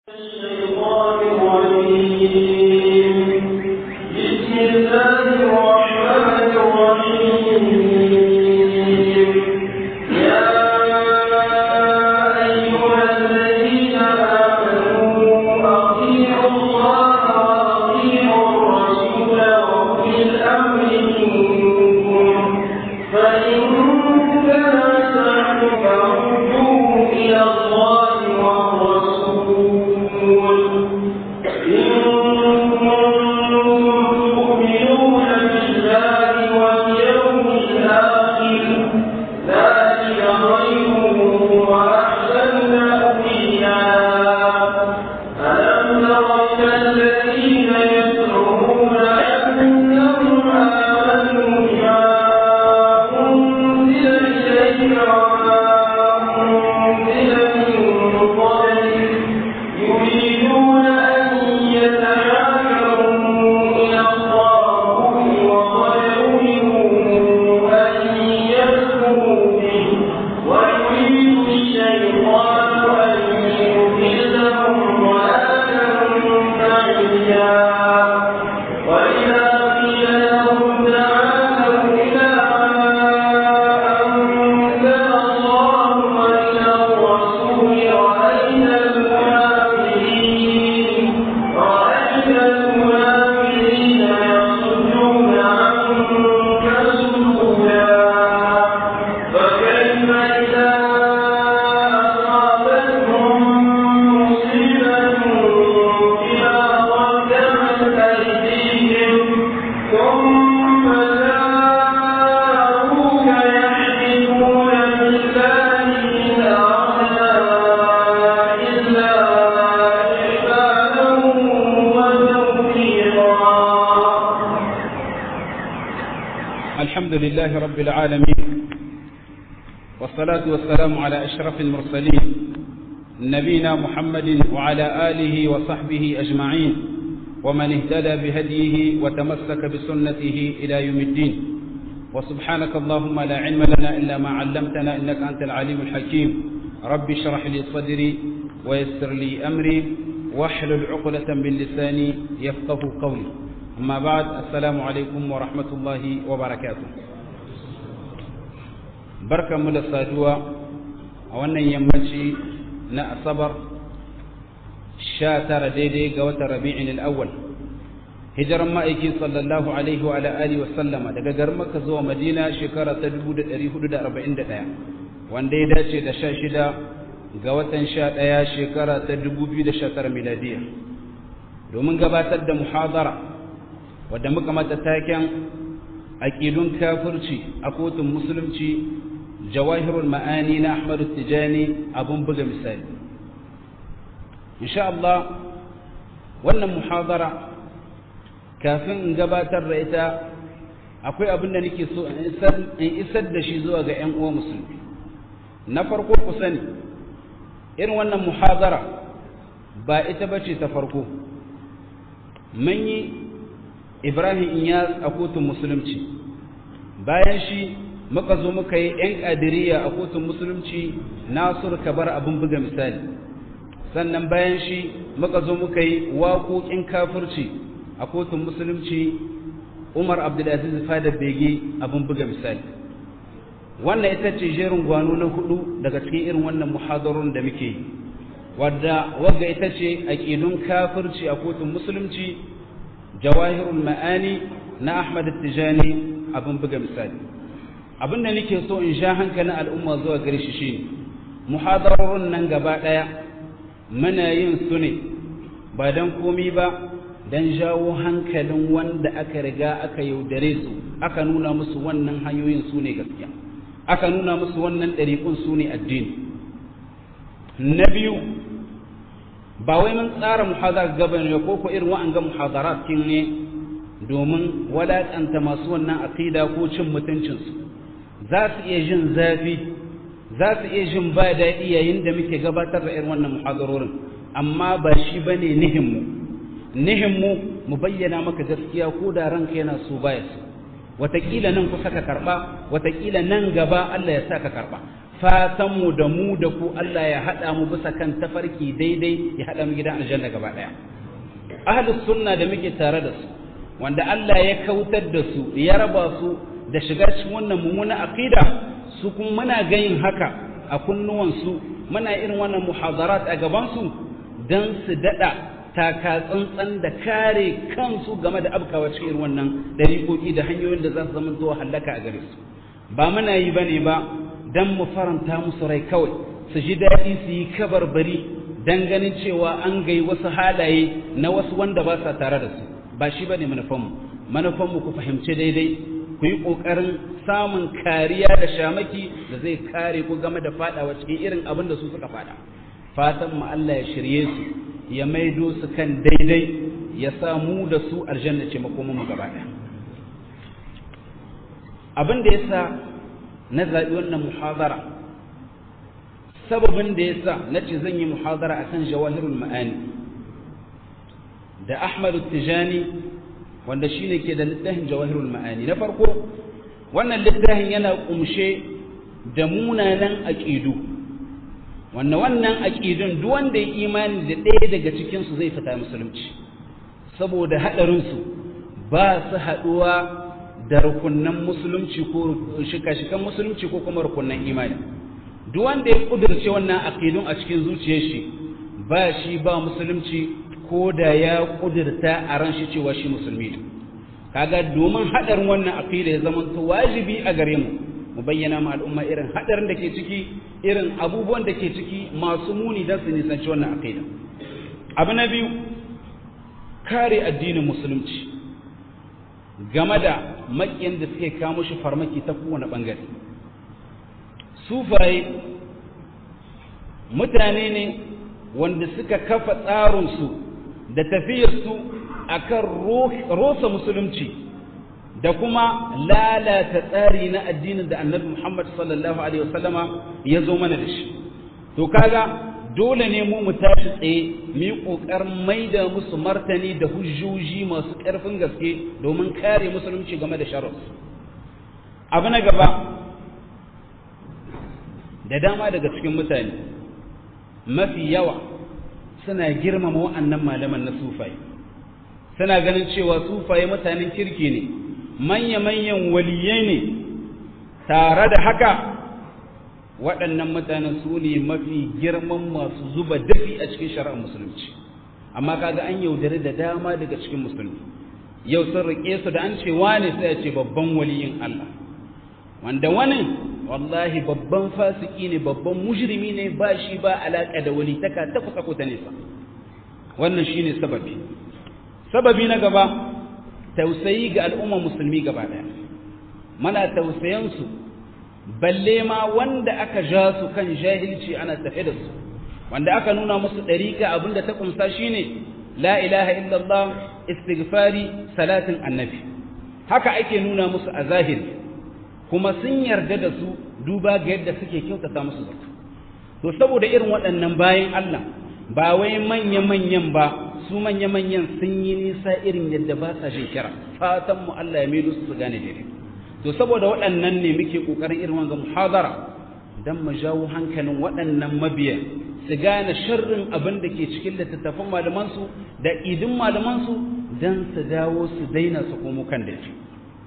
الشيطان الرجيم بسم الله الرحمن الرحيم يا أيها الذين آمنوا أطيعوا الله وأطيعوا الرسول وأولي الأمر منكم فإن تنازعتم فردوه إلى الله والرسول إن كنتم تؤمنون بالله واليوم الآخر ذلك خير وأحسن تأويلا ألم تر إلى الذين يزعمون أنهم آمنوا بما أنزل إليك وما أنزل من قبلك يريدون أن يتحاكموا إلى الطاغوت وقد أمروا أن يكفروا به ويريد الشيطان أن يضلهم ضلالا بعيدا وإذا قيل لهم تعالوا إلى ما أنزل الله وإلى الرسول رأيت المنافقين رأيت المنافقين يصدون عنك صدودا فكيف إذا أصابتهم مصيبة بما قدمت أيديهم ثم جاءوك يحلفون بالله إن أردنا إلا إحسانا وتوفيقا الحمد لله رب العالمين والصلاة والسلام على أشرف المرسلين نبينا محمد وعلى آله وصحبه أجمعين ومن اهتدى بهديه وتمسك بسنته إلى يوم الدين وسبحانك اللهم لا علم لنا إلا ما علمتنا إنك أنت العليم الحكيم رب اشرح لي صدري ويسر لي أمري واحلل عقدة من لساني يفقه قولي أما بعد السلام عليكم ورحمة الله وبركاته بركة من الصادوة وأن يمشي نأصبر شاتر ديدي قوة ربيع الأول hijiran ma'aiki sallallahu alaihi wa alihi wa sallama daga garin Makka zuwa Madina shekara ta 1441 wanda ya dace da 16 ga watan 11 shekara ta 2019 miladiya domin gabatar da muhadara wadda muka mata taken aqidun kafirci a kotun musulunci jawahirul ma'ani na Ahmad Tijani abun buga misali insha Allah wannan muhadara kafin in gabatar da ita akwai abin da nake so in isar da shi zuwa ga 'yan uwa musulmi na farko ku sani irin wannan muhazara ba ita bace ta farko mun yi ibrahim inyas a kotun musulunci bayan shi muka zo muka yi 'yan ƙadiriya a kotun musulunci nasur kabar abin buga misali sannan bayan shi muka zo muka yi waƙoƙin kafirci a kotun musulunci umar abdulaziz fada bege abin buga misali wannan ita ce jerin gwano na hudu daga cikin irin wannan muhadarun da muke yi wadda wagga ita ce aqidun kafirci a kotun musulunci jawahirul ma'ani na ahmad tijani abin buga misali abin da nake so in sha hankalin al'umma zuwa gare shi shine muhadararun nan gaba daya muna yin su ne ba dan komi ba don jawo hankalin wanda aka riga aka yaudare su aka nuna musu wannan hanyoyin su ne gaskiya aka nuna musu wannan ɗariƙun su ne addini na biyu ba wai mun tsara muhazar gaba ne ko ko irin wa'anga muhazarat kin ne domin walaƙanta masu wannan aqida ko cin mutuncinsu za su iya jin zafi za su iya jin ba daɗi yayin da muke gabatar da irin wannan muhadarorin amma ba shi bane nihinmu nihinmu mu bayyana maka gaskiya ko da ranka yana so baya so wataƙila nan kusa ka karɓa wataƙila nan gaba Allah ya sa ka karɓa fatanmu da mu da ku Allah ya haɗa mu bisa kan tafarki daidai ya haɗa mu gidan aljanna gaba ɗaya ahlus sunna da muke tare da su wanda Allah ya kautar da su ya raba su da shiga cikin wannan mummuna aqida su kuma muna gayin haka a kunnuwansu muna irin wannan muhadarat a gaban su dan su dada taka tsantsan da kare kansu game da abkawa cikin irin wannan dariƙoƙi da hanyoyin da za su zama zuwa halaka a gare su ba muna yi bane ba dan mu faranta musu rai kawai su ji daɗi su yi kabarbari dan ganin cewa an gai wasu halaye na wasu wanda ba sa tare da su ba shi bane manufanmu manufanmu ku fahimci daidai ku yi ƙoƙarin samun kariya da shamaki da zai kare ku game da faɗawa cikin irin abin da su suka faɗa fatan mu Allah ya shirye su ya maido su kan daidai ya sa mu da su aljanna ce makomin mu gaba ɗaya abin da yasa na zaɓi wannan muhadara sababin da yasa na ce zan yi muhadara akan jawahirul ma'ani da Ahmadu Tijani wanda shine ke da littafin Jawahirul Ma'ani na farko wannan littafin yana kumshe da munanan aqidu wannan wannan aqidun duk wanda ya imani da ɗaya daga cikin su zai fita musulunci saboda hadarin su ba su haduwa da rukunnan musulunci ko shika-shikan musulunci ko kuma rukunnan imani duk wanda ya kudurce wannan aqidun a cikin zuciyar shi ba shi ba musulunci ko da ya kudurta a ran shi cewa shi musulmi ne kaga domin hadarin wannan aqida ya zama to wajibi a gare mu mu bayyana ma al'umma irin hadarin da ke ciki irin abubuwan da ke ciki masu muni dan su nisanci wannan aqida abu na biyu kare addinin musulunci game da makiyan da suke kawo shi farmaki ta kowane bangare sufaye mutane ne wanda suka kafa tsarinsu da tafiyarsu a kan rosa musulunci da kuma lalata tsari na addinin da annabi Muhammad sallallahu Alaihi wasallama ya zo mana da shi. To kaga dole ne mu mu tashi tsaye mu yi ƙoƙarin maida musu martani da hujjoji masu ƙarfin gaske domin kare musulunci game da sharus. Abu na gaba da dama daga cikin mutane mafi yawa suna girmama wa'annan malaman na sufaye suna ganin cewa sufaye mutanen kirki ne manya-manyan waliyai ne tare da haka waɗannan mutanen su ne mafi girman masu zuba dafi a cikin shari'ar musulunci amma kaga an yaudare da dama daga cikin musulmi yau sun riƙe su da an ce wane sai a ce babban waliyin Allah wanda wani wallahi babban fasiki ne babban mujrimi ne ba shi ba alaka da walitaka ta kusa ko ta nesa wannan shine sababi sababi na gaba tausayi ga al'umma musulmi gaba daya mana tausayan su balle ma wanda aka ja su kan jahilci ana tafe da su wanda aka nuna musu dariƙa abinda ta kumsa shine la ilaha illallah istighfari salatin annabi haka ake nuna musu a zahiri kuma sun yarda da su duba ga yadda suke kyautata musu zato to saboda irin waɗannan bayan Allah ba wai manya-manyan ba su manya-manyan sun yi nisa irin yadda ba sa jin kira fatan mu Allah ya maido su su gane daidai to saboda waɗannan ne muke ƙoƙarin irin wanga muhadara dan mu jawo hankalin waɗannan mabiya su gane sharrin abin da ke cikin littattafan malamansu da idin malamansu dan su dawo su daina su komo kan daidai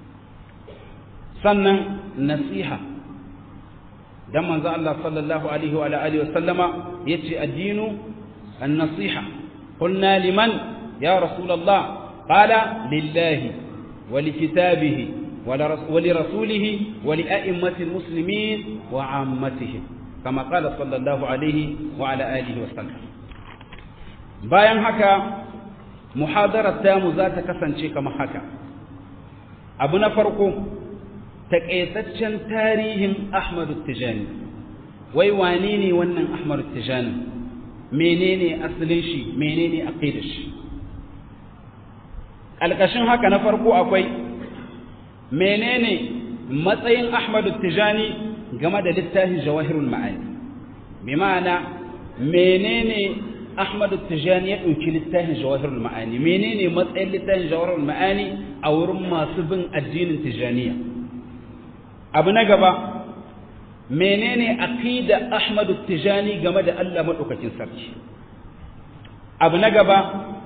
sannan nasiha dan manzo Allah sallallahu alaihi wa alihi wasallama yace addinu an-nasiha qulna liman ya rasulullah qala lillahi wa likitabihi wa lirasulihi wa lia'immati almuslimin wa 'ammatihim kama qala sallallahu alaihi wa ala alihi wasallam bayan haka muhadarar tamu za ta kasance kamar haka abu na farko taƙaitaccen tarihin Ahmadu Tijani wai wane ne wannan Ahmadu Tijani menene asalin shi menene aqidar shi alƙashin haka na farko akwai menene matsayin Ahmadu Tijani game da littafin Jawahirul Ma'ani bi ma'ana menene Ahmadu Tijani ya ɗauki littafin Jawahirul Ma'ani menene matsayin littafin Jawahirul Ma'ani a wurin masu bin addinin Tijaniya abu na gaba menene aqida Ahmad Tijani game da Allah madaukakin sarki abu na gaba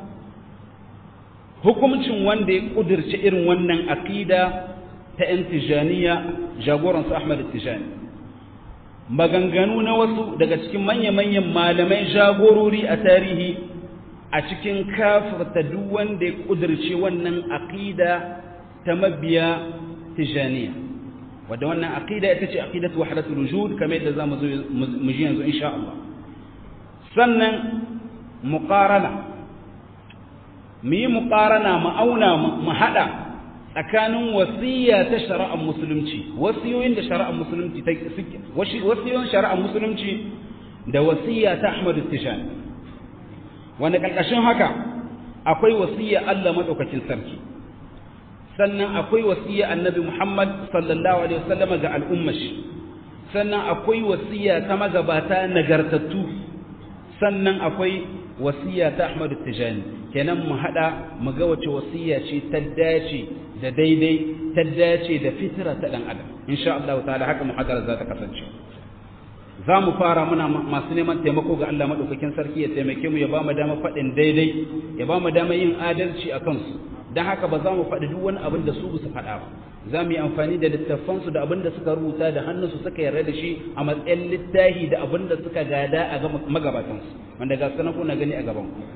hukuncin wanda ya kudirce irin wannan aqida ta ‘yan tijaniya jagoransu Ahmad Tijani maganganu na wasu daga cikin manya-manyan malamai jagorori a tarihi a cikin kafirta duk wanda ya kudirce wannan aqida ta mabiya tijaniya wadda wannan aqida ita ce aqidatu wahdatul wujud kamar yadda zamu zo mu ji yanzu insha Allah sannan muqarana mu yi muqarana mu auna mu hada tsakanin wasiya ta shari'ar musulunci wasiyoyin da shari'ar musulunci ta wasiyoyin shari'ar musulunci da wasiya ta Ahmad Tijani wanda kalkashin haka akwai wasiya Allah madaukakin sarki sannan akwai wasiya annabi Muhammad sallallahu alaihi wasallam ga al'ummar shi sannan akwai wasiya ta magabata nagartattu sannan akwai wasiya ta Ahmad Tijani kenan mu hada mu ga wace wasiya ce ta dace da daidai ta dace da fitira ta dan adam insha Allah ta'ala haka muhadara za ta kasance za mu fara muna masu neman taimako ga Allah madaukakin sarki ya taimake mu ya ba mu dama faɗin daidai ya ba mu dama yin adalci a kansu don haka ba za mu faɗi duk wani abin da su ba su faɗa ba za mu yi amfani da littafansu da abin da suka rubuta da hannunsu suka yarda da shi a matsayin littahi da abin da suka gada a magabatansu wanda ga sanan kuna gani a gaban ku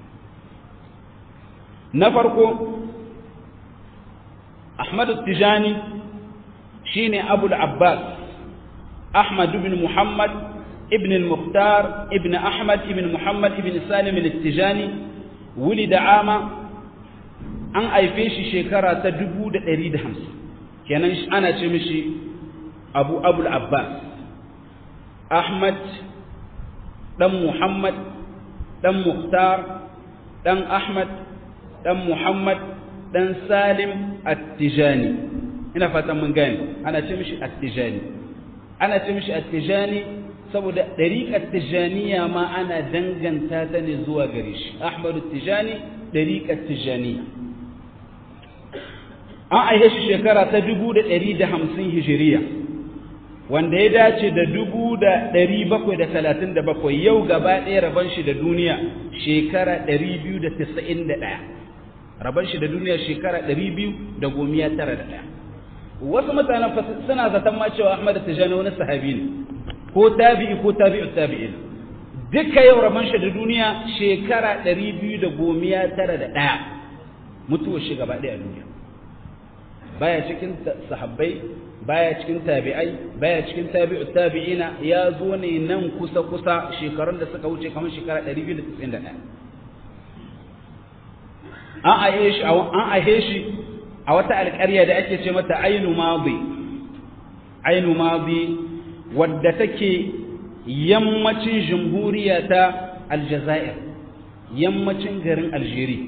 na farko Ahmad Tijani shine Abu abbas Ahmad ibn Muhammad ibn al-Mukhtar ibn Ahmad ibn Muhammad ibn Salim al-Tijani ولد عام an haife shi shekara ta dubu da ɗari da hamsin kenan ana ce mishi abu abul abbas ahmad ɗan muhammad ɗan muhtar ɗan ahmad ɗan muhammad ɗan salim attijani ina fatan mun gane ana ce mishi attijani ana ce mishi attijani saboda ɗariƙar tijaniya ma ana danganta ta ne zuwa gare shi ahmadu tijani ɗariƙar tijaniya an aihe shi shekara ta dubu da ɗari da hamsin hijiriya wanda ya dace da dubu da ɗari bakwai da talatin da bakwai yau gaba ɗaya rabon shi da duniya shekara ɗari biyu da tasa'in da ɗaya rabon shi da duniya shekara ɗari biyu da gomiya tara da ɗaya wasu mutanen suna zaton ma cewa Ahmad Tijani wani sahabi ne ko tabi'i ko tabi'u tabi'in duka yau rabon shi da duniya shekara ɗari biyu da gomiya tara da ɗaya mutuwar shi gaba ɗaya a duniya baya cikin sahabbai baya cikin tabi'ai baya cikin tabi'u tabi'ina ya zo ne nan kusa kusa shekarun da suka wuce kamar shekara 291 an ahe shi an ahe shi a wata alƙarya da ake ce mata ainu madi ainu madi wadda take yammacin jamhuriya ta aljazair yammacin garin algeria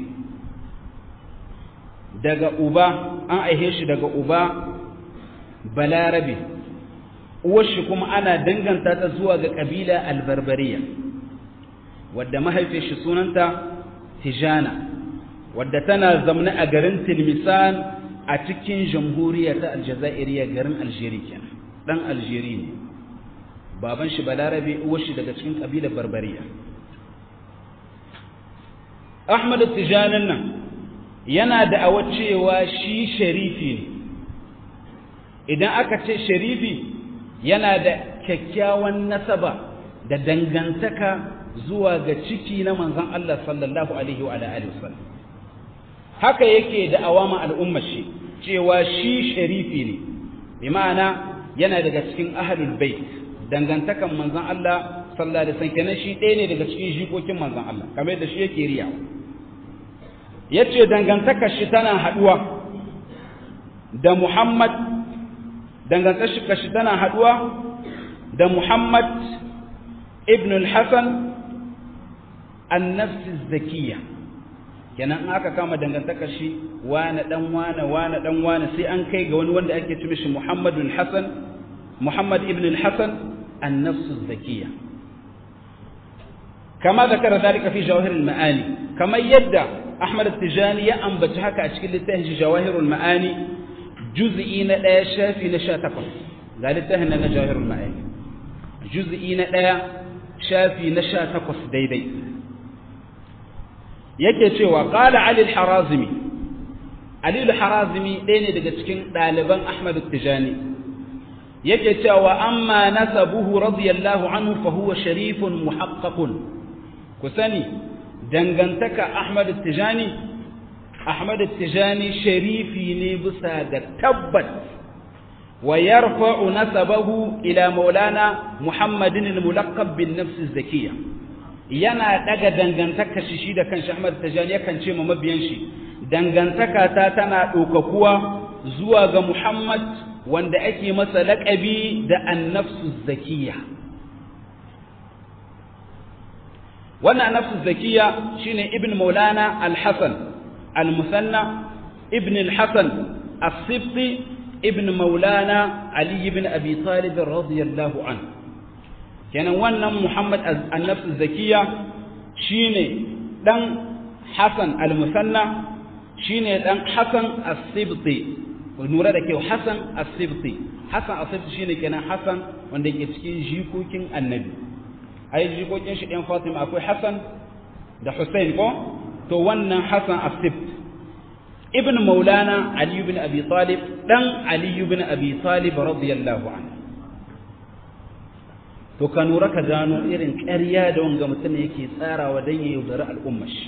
daga uba an aihe shi daga uba balarabe uwarshi kuma ana danganta ta zuwa ga ƙabila albarbariya wadda mahaifin shi sunanta tijana wadda tana zamne a garin tilmisan a cikin jamhuriya ta aljazairiya garin aljeri kenan dan aljeri ne baban shi balarabe uwarshi daga cikin ƙabilar barbariya ahmad tijanin nan yana da awa cewa shi sharifi ne idan aka ce sharifi yana da kyakkyawan nasaba da dangantaka zuwa ga ciki na manzon Allah sallallahu alaihi wa alihi wasallam haka yake da awama al'ummar shi cewa shi sharifi ne bi ma'ana yana daga cikin ahlul bait dangantakan manzon Allah sallallahu alaihi wasallam kenan shi ɗaya ne daga cikin jikokin manzon Allah kamar da shi yake riyawa yace dangantakar shi tana haduwa da Muhammad dangantakar shi tana haduwa da Muhammad ibn al-Hasan an-nafs az-zakiyya kenan in aka kama dangantakar shi wani dan wani wani dan wani sai an kai ga wani wanda ake ce mishi Muhammad al-Hasan Muhammad ibn al-Hasan an-nafs az-zakiyya كما ذكر ذلك في جواهر المعاني كما يدعى أحمد التجاني يأنبت هكا أشكال لتهج جواهر المعاني جزئين لا شافي نشاتكم ga littafin na jawahirul ma'ani juz'i na ɗaya shafi na sha takwas daidai yake cewa qala ali al-harazimi ali al-harazimi ɗaya ne daga cikin ɗaliban ahmad tijani yake cewa amma nasabuhu radiyallahu anhu fa huwa sharifun muhaqqaqun ku sani dangantaka ahmad tijani ahmad tijani sharifi ne bisa ga tabbat wa yarfa'u nasabahu ila maulana muhammadin al-mulaqqab bin nafs az-zakiyya yana daga dangantaka shi shi da kanshi ahmad tijani yakan ce ma mabiyan shi dangantaka ta tana ɗaukakuwa zuwa ga muhammad wanda ake masa laƙabi da annafsu zakiya wannan annafsu zakiya shine ibn maulana al-hasan al-musanna ibn al-hasan as-sibti ibn maulana ali ibn abi talib radiyallahu anhu kenan wannan muhammad annafsu zakiya shine dan hasan al-musanna shine dan hasan as-sibti nura da kyau Hassan As-Sibti Hassan As-Sibti shine kenan Hassan wanda yake cikin jikokin Annabi ai jikokin shi ɗan Fatima akwai Hassan da Hussein ko to wannan Hassan As-Sibt ibn Maulana Ali ibn Abi Talib dan Ali ibn Abi Talib radiyallahu anhu to ka nura ka gano irin ƙarya da wanga mutum yake tsarawa dan ya yaudari al'ummar shi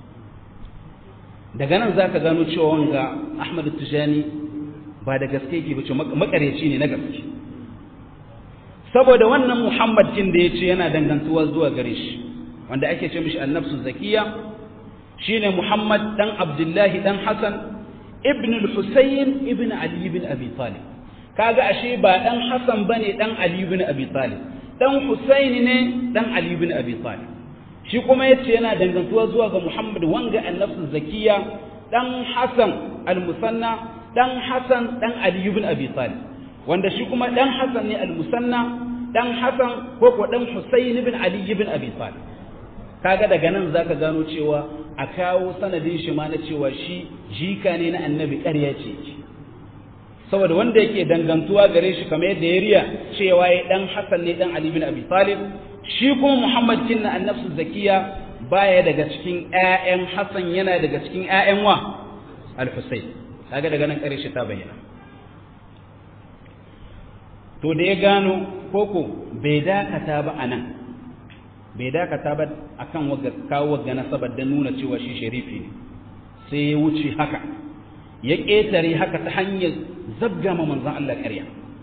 daga nan zaka gano cewa wanga Ahmad Tijani ba da gaske yake bace makareci ne na gaske saboda wannan Muhammad kin da yace yana dangantuwa zuwa gare shi wanda ake ce mishi annafsu zakiya shine Muhammad dan Abdullahi dan Hassan ibn al-Husayn ibn Ali ibn Abi Talib kaga ashe ba dan Hassan bane dan Ali ibn Abi Talib dan Husayn ne dan Ali ibn Abi Talib shi kuma yace yana dangantuwa zuwa ga Muhammad wanga annafsu zakiya dan Hassan al-Musanna dan Hassan dan Ali ibn Abi Talib wanda shi kuma dan Hassan ne al-Musanna dan Hassan ko ko dan Husayn ibn Ali ibn Abi Talib kaga daga nan zaka gano cewa a kawo sanadin shi ma na cewa shi jika ne na annabi ƙarya ce saboda wanda yake dangantuwa gare shi kamar yadda ya riya cewa ya dan Hassan ne dan Ali ibn Abi Talib shi kuma Muhammad kinna annafsu zakiya baya daga cikin ƴaƴan Hassan yana daga cikin ƴaƴan wa al-Husayn kaga daga nan ƙarshe ta bayyana to da ya gano koko bai dakata ba anan bai dakata ba akan wagga kawo wagga nasabar da nuna cewa shi sharifi ne sai ya wuce haka ya ƙetare haka ta hanyar zabga ma manzon Allah ƙarya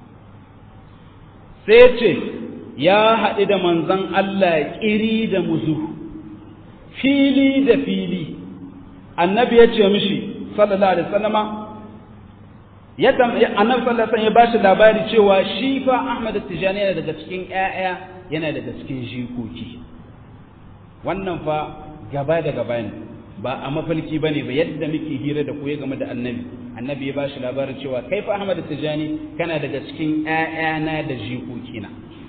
sai ya ce ya haɗu da manzon Allah ƙiri da muzu fili da fili annabi ya ce mishi sallallahu alaihi wasallama ya annabi sallallahu alaihi wasallam ya bashi labari cewa shi fa Ahmad Tijani yana daga cikin ƴaƴa yana daga cikin jikoki wannan fa gaba da gaba ne ba a mafalki bane ba yadda muke hira da ku ya game da annabi annabi ya bashi labarin cewa kai fa Ahmad Tijani kana daga cikin ƴaƴana da jikokina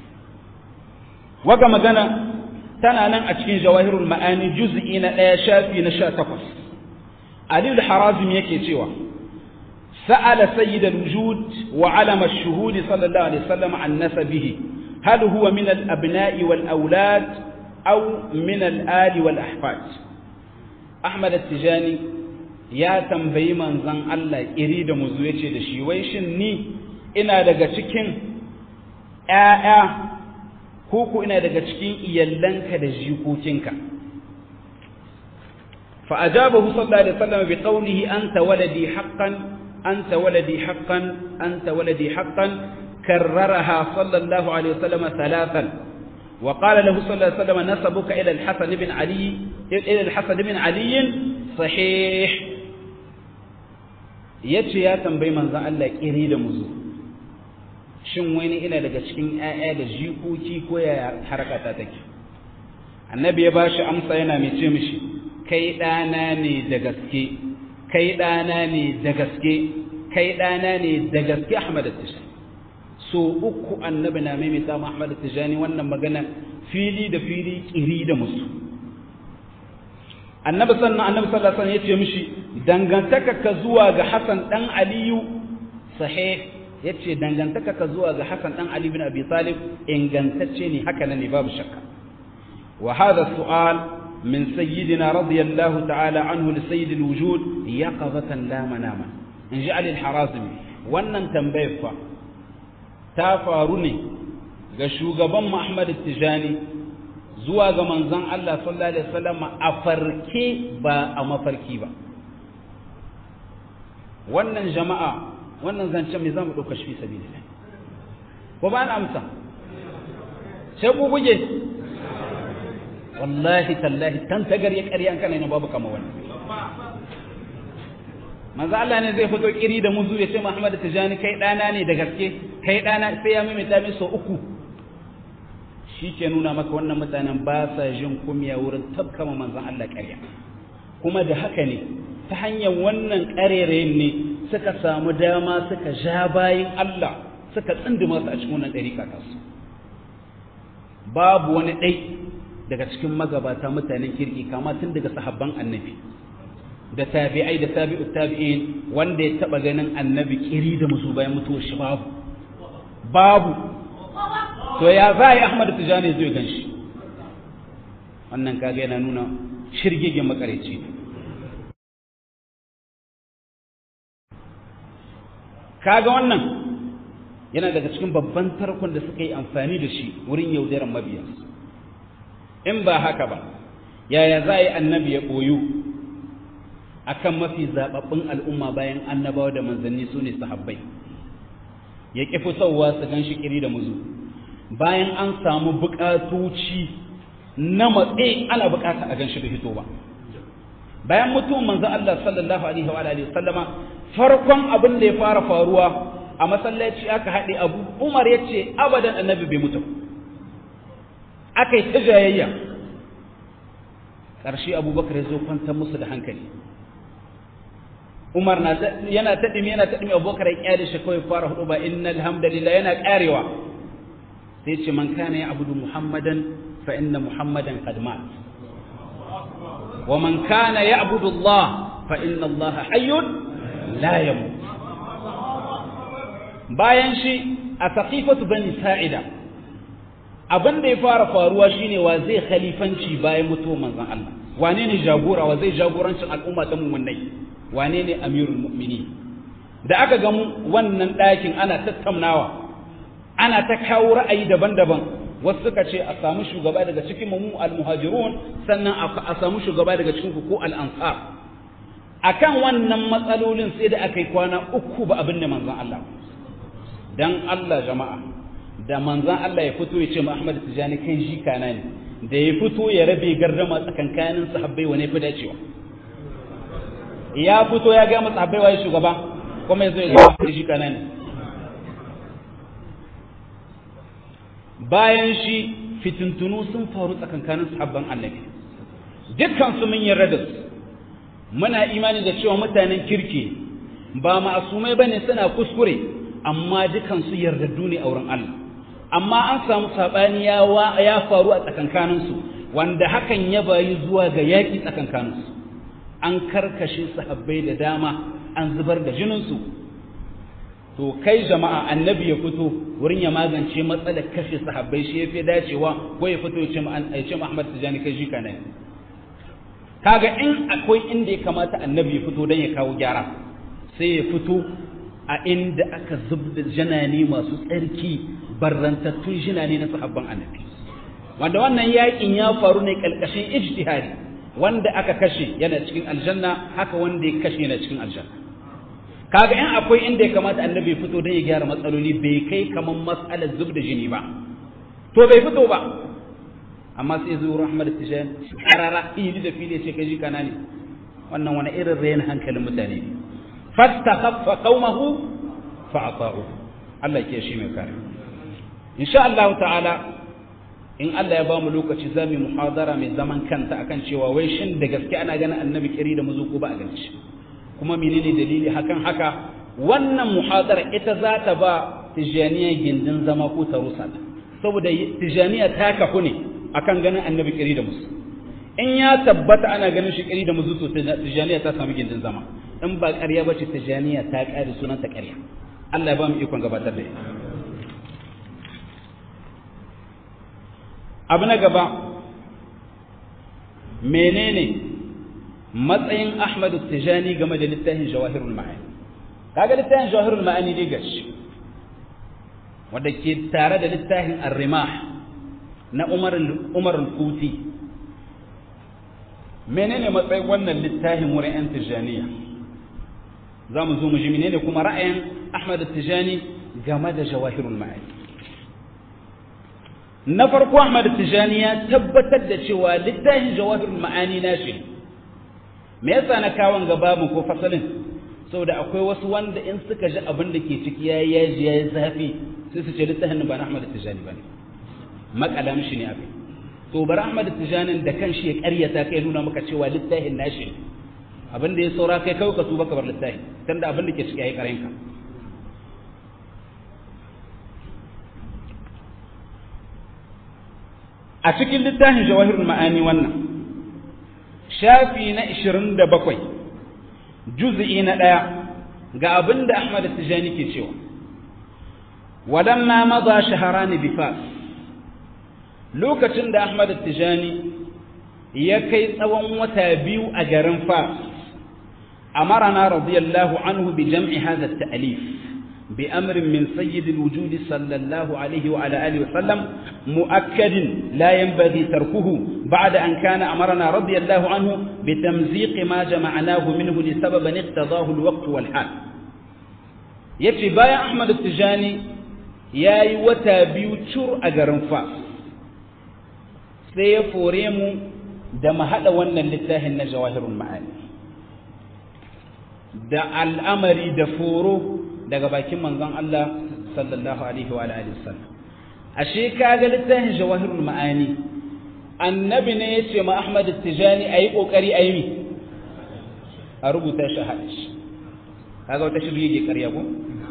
waga magana tana nan a cikin jawahirul ma'ani juz'i na ɗaya shafi na sha takwas Ali al-Harazim yake cewa سأل سيد الوجود وعلم الشهود صلى الله عليه وسلم عن نسبه هل هو من الأبناء والأولاد أو من الآل والأحفاد أحمد التجاني يا تنبي من زن الله إريد مزويتي دشي ويشن ني إنا دقا تكين آآ كوكو إنا دقا تكين إيالنك دجيكوتينك فأجابه صلى الله عليه وسلم بقوله أنت ولدي حقا أنت ولدي حقا أنت ولدي حقا كررها صلى الله عليه وسلم ثلاثا وقال له صلى الله عليه وسلم نسبك إلى الحسن بن علي إلى الحسن بن علي صحيح yace ya tambayi manzon Allah kiri da muzu shin wani ina daga cikin ƴaƴa da jikoki ko ya harkata take annabi ya bashi amsa yana mai ce mishi kai ɗana ne da gaske kai ɗana ne da gaske kai ɗana ne da gaske Ahmad Tijani so uku annabi na maimaita ma Ahmad Tijani wannan magana fili da fili kiri da musu annabi sannan annabi sallallahu alaihi wasallam yace mishi dangantaka ka zuwa ga Hassan dan Aliyu sahih yace dangantaka ka zuwa ga Hassan dan Ali bin Abi Talib ingantacce ne haka ne babu shakka wa hadha su'al min sayyidina radiyallahu ta'ala anhu li sayyidil wujud yaqazatan la manama in ji Ali al-Harazimi wannan tambayar fa ta faru ne ga shugaban Muhammad Tijani zuwa ga manzon Allah sallallahu alaihi wasallam a farke ba a mafarki ba wannan jama'a wannan zancen me zamu dauka shi sabilillah ko ba na amsa sai ku guje wallahi tallahi tan tagar ya ƙarya an kana ne babu kama wannan manzo Allah ne zai fito kiri da muzu ya ce Muhammad Tijani kai dana ne da gaske kai dana sai ya mimita min so uku shi ke nuna maka wannan mutanen ba sa jin kumya wurin tabkama manzon Allah ƙarya kuma da haka ne ta hanyar wannan ƙarerayin ne suka samu dama suka ja bayin Allah suka tsindima su a cikin wannan ɗari kakansu babu wani ɗai daga cikin magabata mutanen kirki kama tun daga sahabban annabi da tabi'ai da tabi'ut tabi'in wanda ya taba ganin annabi kiri da musu bayan mutuwar shi babu babu to ya za yi Ahmad Tijani zai gan shi wannan kaga yana nuna shirgegen makareci kaga wannan yana daga cikin babban tarkon da suka yi amfani da shi wurin yaudaran mabiya in ba haka ba yaya za a yi annabi ya ɓoyu akan mafi zaɓaɓɓun al'umma bayan annabawa da manzanni su ne sahabbai ya ƙi fitowa su gan shi ƙiri da muzu bayan an samu buƙatoci na matse ana buƙata a gan shi da fito ba bayan mutuwan manzan Allah sallallahu alaihi wa alihi sallama farkon abin da ya fara faruwa a masallaci aka haɗe abu umar ya ce abadan annabi bai mutu aka yi ta jayayya ƙarshe abubakar ya zo kwantar musu da hankali umar yana ta ɗimi yana ta ɗimi abubakar ya ƙyale shi kawai fara hudu ba inna alhamdulillah yana ƙarewa sai ce man kana ya abudu muhammadan fa inna muhammadan qad mat wa man kana ya abudu allah fa inna allah hayyun la yamut bayan shi a saqifatu bani sa'ida abin da ya fara faruwa shine wa zai khalifanci bayan mutuwar manzon Allah wane ne jagora wa zai jagorancin al'umma ta mu'minai wane ne amirul mu'mini da aka ga wannan ɗakin ana tattaunawa ana ta kawo ra'ayi daban-daban wasu suka ce a samu shugaba daga cikin mu al-muhajirun sannan a samu shugaba daga cikin ku ko al-ansar akan wannan matsalolin sai da aka yi kwana uku ba abin da manzon Allah dan Allah jama'a da manzan Allah ya fito ya ce ma Ahmad Tijani kai shi kana ne da ya fito ya rabe gardama tsakankanin sahabbai wane fi dacewa ya fito ya ga masa sahabbai waye shugaba kuma yazo ya ga shi kana ne bayan shi fitintunu sun faru tsakankanin sahabban Annabi dukkan su mun yarda da su muna imani da cewa mutanen kirki ba ma'asumai bane suna kuskure amma dukan su yardaddu ne a wurin Allah amma an samu saɓani ya faru a tsakankaninsu wanda hakan ya bayi zuwa ga yaƙi tsakankaninsu an karkashe sahabbai da dama an zubar da jininsu to kai jama'a annabi ya fito wurin ya magance matsalar kashe sahabbai shi ya fi dacewa ko ya fito ya ce Muhammad Tijani kai shi kana kaga in akwai inda ya kamata annabi ya fito don ya kawo gyara sai ya fito a inda aka zubda janani masu tsarki barrantattun jinane na sahabban annabi wanda wannan yakin ya faru ne kalkashin ijtihadi wanda aka kashe yana cikin aljanna haka wanda ya kashe yana cikin aljanna kaga in akwai inda ya kamata annabi ya fito don ya gyara matsaloli bai kai kaman mas'alar zubda jini ba to bai fito ba amma sai zuwa rahmar tijan karara fili da fili ce kai kana ne wannan wani irin rayan hankalin mutane ne fastakhaffa qaumahu fa'ata'u Allah ke shi mai kare insha Allah ta'ala in Allah ya ba mu lokaci za mu muhadara mai zaman kanta akan cewa wai shin da gaske ana ganin annabi kiri da muzuku ba a ganin shi kuma menene dalili hakan haka wannan muhadara ita za ta ba tijaniya gindin zama ko ta rusa saboda tijaniya ta kafu ne akan ganin annabi kiri da musu in ya tabbata ana ganin shi kiri da muzu to tijaniya ta samu gindin zama in ba ƙarya ba ce tijaniya ta ƙare sunanta ƙarya Allah ya ba mu ikon gabatar da ita abu na gaba menene matsayin Ahmadu Tijani game da littafin Jawahirul Ma'ani kaga littafin Jawahirul Ma'ani dai gashi wanda ke tare da littafin Ar-Rimah na Umar Umar al-Kuti menene matsayin wannan littafin wurin yan Tijaniya za mu zo mu ji menene kuma ra'ayin Ahmad Tijani game da Jawahirul Ma'ani na farko Ahmad Tijani ya tabbatar da cewa littafin Jawahirul Ma'ani na shi me yasa na kawon gaba mu ko fasalin saboda akwai wasu wanda in suka ji abin da ke ciki yayi yaji yayi zafi sai su ce littafin ba na Ahmad Tijani bane makala mishi ne abin to bar Ahmad Tijani da kanshi ya ƙaryata kai nuna maka cewa littafin nashi abin da ya saura kai kawai ka tuba ka bar littafi tunda abin da ke ciki yayi karenka a cikin littafin jawahirul ma'ani wannan shafi na 27 juz'i na ɗaya ga abin da Ahmad Tijani ke cewa walamma maza shaharani bi fas lokacin da Ahmad Tijani ya kai tsawon wata biyu a garin fas amarana radiyallahu anhu bi jam'i hadha at-ta'lif بأمر من سيد الوجود صلى الله عليه وعلى آله وسلم مؤكد لا ينبغي تركه بعد أن كان أمرنا رضي الله عنه بتمزيق ما جمعناه منه لسبب اقتضاه الوقت والحال يتي بايا أحمد التجاني ياي وتا بيوتشور أجرن فاس سيفوريمو دم هذا ون لله النجواهر المعاني da al'amari da foro daga bakin manzon Allah sallallahu alaihi wa alihi wasallam ashe kaga littafin jawahirul ma'ani annabi ne yace ma Ahmad Tijani ayi kokari ayi mi a rubuta shi hada shi kaga wata shirye ke ƙarya ko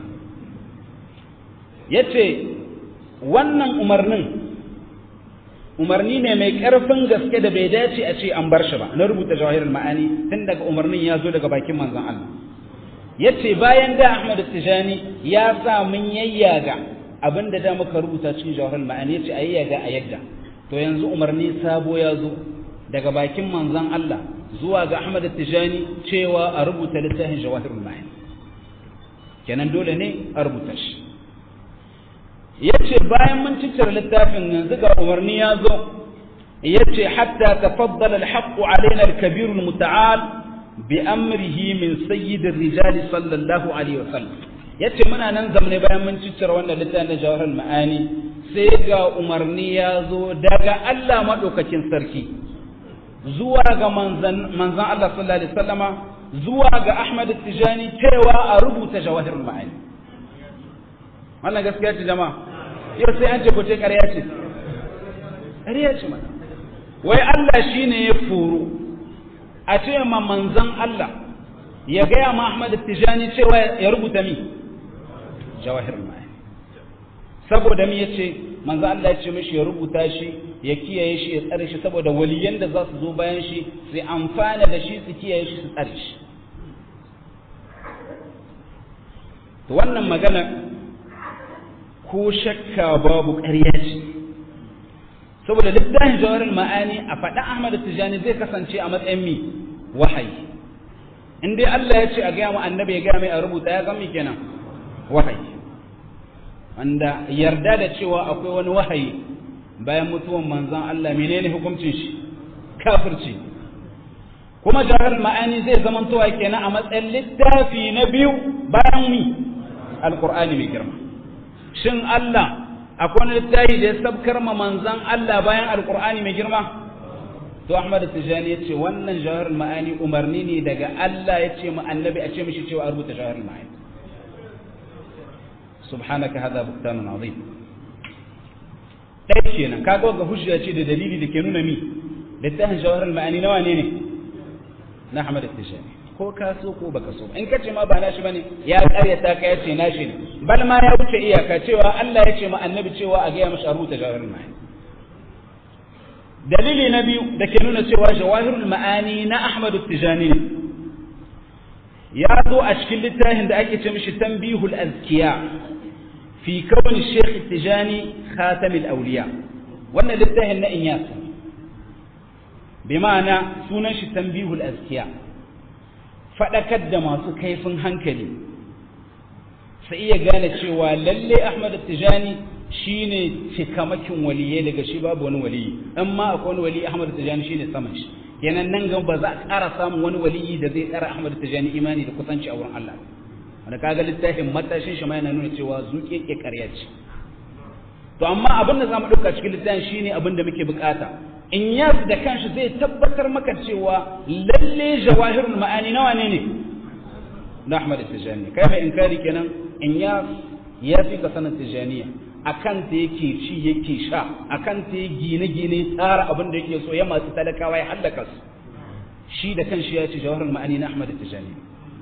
yace wannan umarnin umarni ne mai ƙarfin gaske da bai dace a ce an bar shi ba na rubuta jawahirul ma'ani tun daga umarnin ya zo daga bakin manzon Allah yace bayan da Ahmad Tijani ya sa mun yayyaga abinda da muka rubuta cikin jawharul ma'ani yace ayyaga a yadda to yanzu umarni sabo ya zo daga bakin manzon Allah zuwa ga Ahmad Tijani cewa a rubuta littafin jawharul ma'ani kenan dole ne a rubuta shi yace bayan mun ciccire littafin yanzu ga umarni ya zo yace hatta tafaddala al-haqqu alaina al-kabir al-muta'al بأمره من سيد الرجال صلى الله عليه وسلم yace muna nan zamne bayan mun ciccire wannan littafin na jawahar ma'ani sai ga umarni ya zo daga Allah madaukakin sarki zuwa ga manzan manzan Allah sallallahu alaihi wasallama zuwa ga Ahmad Tijani cewa a rubuta jawahar ma'ani wannan gaskiya ce jama'a yau sai an ce ko ce ƙarya ce ƙarya ce mana wai Allah shine ya furu a ce ma manzan Allah ya gaya ma Ahmad Tijani cewa ya rubuta mi jawahir ma'ani saboda mi yace manzan Allah ya ce mishi ya rubuta shi ya kiyaye shi ya tsare shi saboda waliyan da za su zo bayan shi su amfana da shi su kiyaye shi su tsare shi to wannan magana ko shakka babu ƙarya ce saboda littafin jawarin ma'ani a faɗa Ahmad Tijani zai kasance a matsayin mi wahayi in dai Allah ya ce a gaya mu annabi ya gaya mai a rubuta ya gami kenan wahayi wanda yarda da cewa akwai wani wahayi bayan mutuwan manzon Allah menene hukuncin shi kafirci kuma jawarin ma'ani zai zamantowa kenan a matsayin littafi na biyu bayan mi alqur'ani mai girma shin Allah akwai wani littafi da ya sabkar ma manzan Allah bayan alkur'ani mai girma to Ahmad Tijani ya ce wannan jawahar ma'ani umarni ne daga Allah ya ce ma annabi a ce mishi cewa a rubuta jawahar ma'ani subhanaka hadha buhtanun azim dai kenan kaga ga hujja ce da dalili da ke nuna mi littafin jawahar ma'ani nawa ne ne na Ahmad Tijani ko ka so ko baka so in kace ma ba nashi bane ya karyata ka yace nashi ne bal ma ya wuce iyaka cewa Allah ya ce ma annabi cewa a gaya mashi rubuta jawahirul ma'ani dalili na biyu da ke nuna cewa jawahirul ma'ani na Ahmad Tijani ne ya zo a cikin littafin da ake ce mishi tambihul azkiya fi kawai Sheikh Tijani Khatamul Awliya wannan littafin na Inyas bi ma'ana sunan shi tambihul azkiya fadakar da masu kaifin hankali sai iya gane cewa lalle Ahmad Tijani shine cikamakin waliyai daga shi babu wani waliyi amma akwai wani wali Ahmad Tijani shine saman shi kenan nan ga ba za a ƙara samun wani waliyi da zai ƙara Ahmad Tijani imani da kusanci a wurin Allah wanda kaga littafin matashin shi ma yana nuna cewa zuke ke ƙarya ce to amma abin da zamu ɗauka cikin littafin shine abin da muke bukata in yas da kanshi zai tabbatar maka cewa lalle jawahirul ma'ani nawa ne ne na Ahmad Tijani kai mai inkari kenan in yas ya fi ka sanin Tijaniya akan ta yake ci yake sha akan ta ya gine-gine tsara abin da yake so ya masu talakawa ya hallaka su shi da kanshi ya ce jawahirul ma'ani na Ahmad Tijani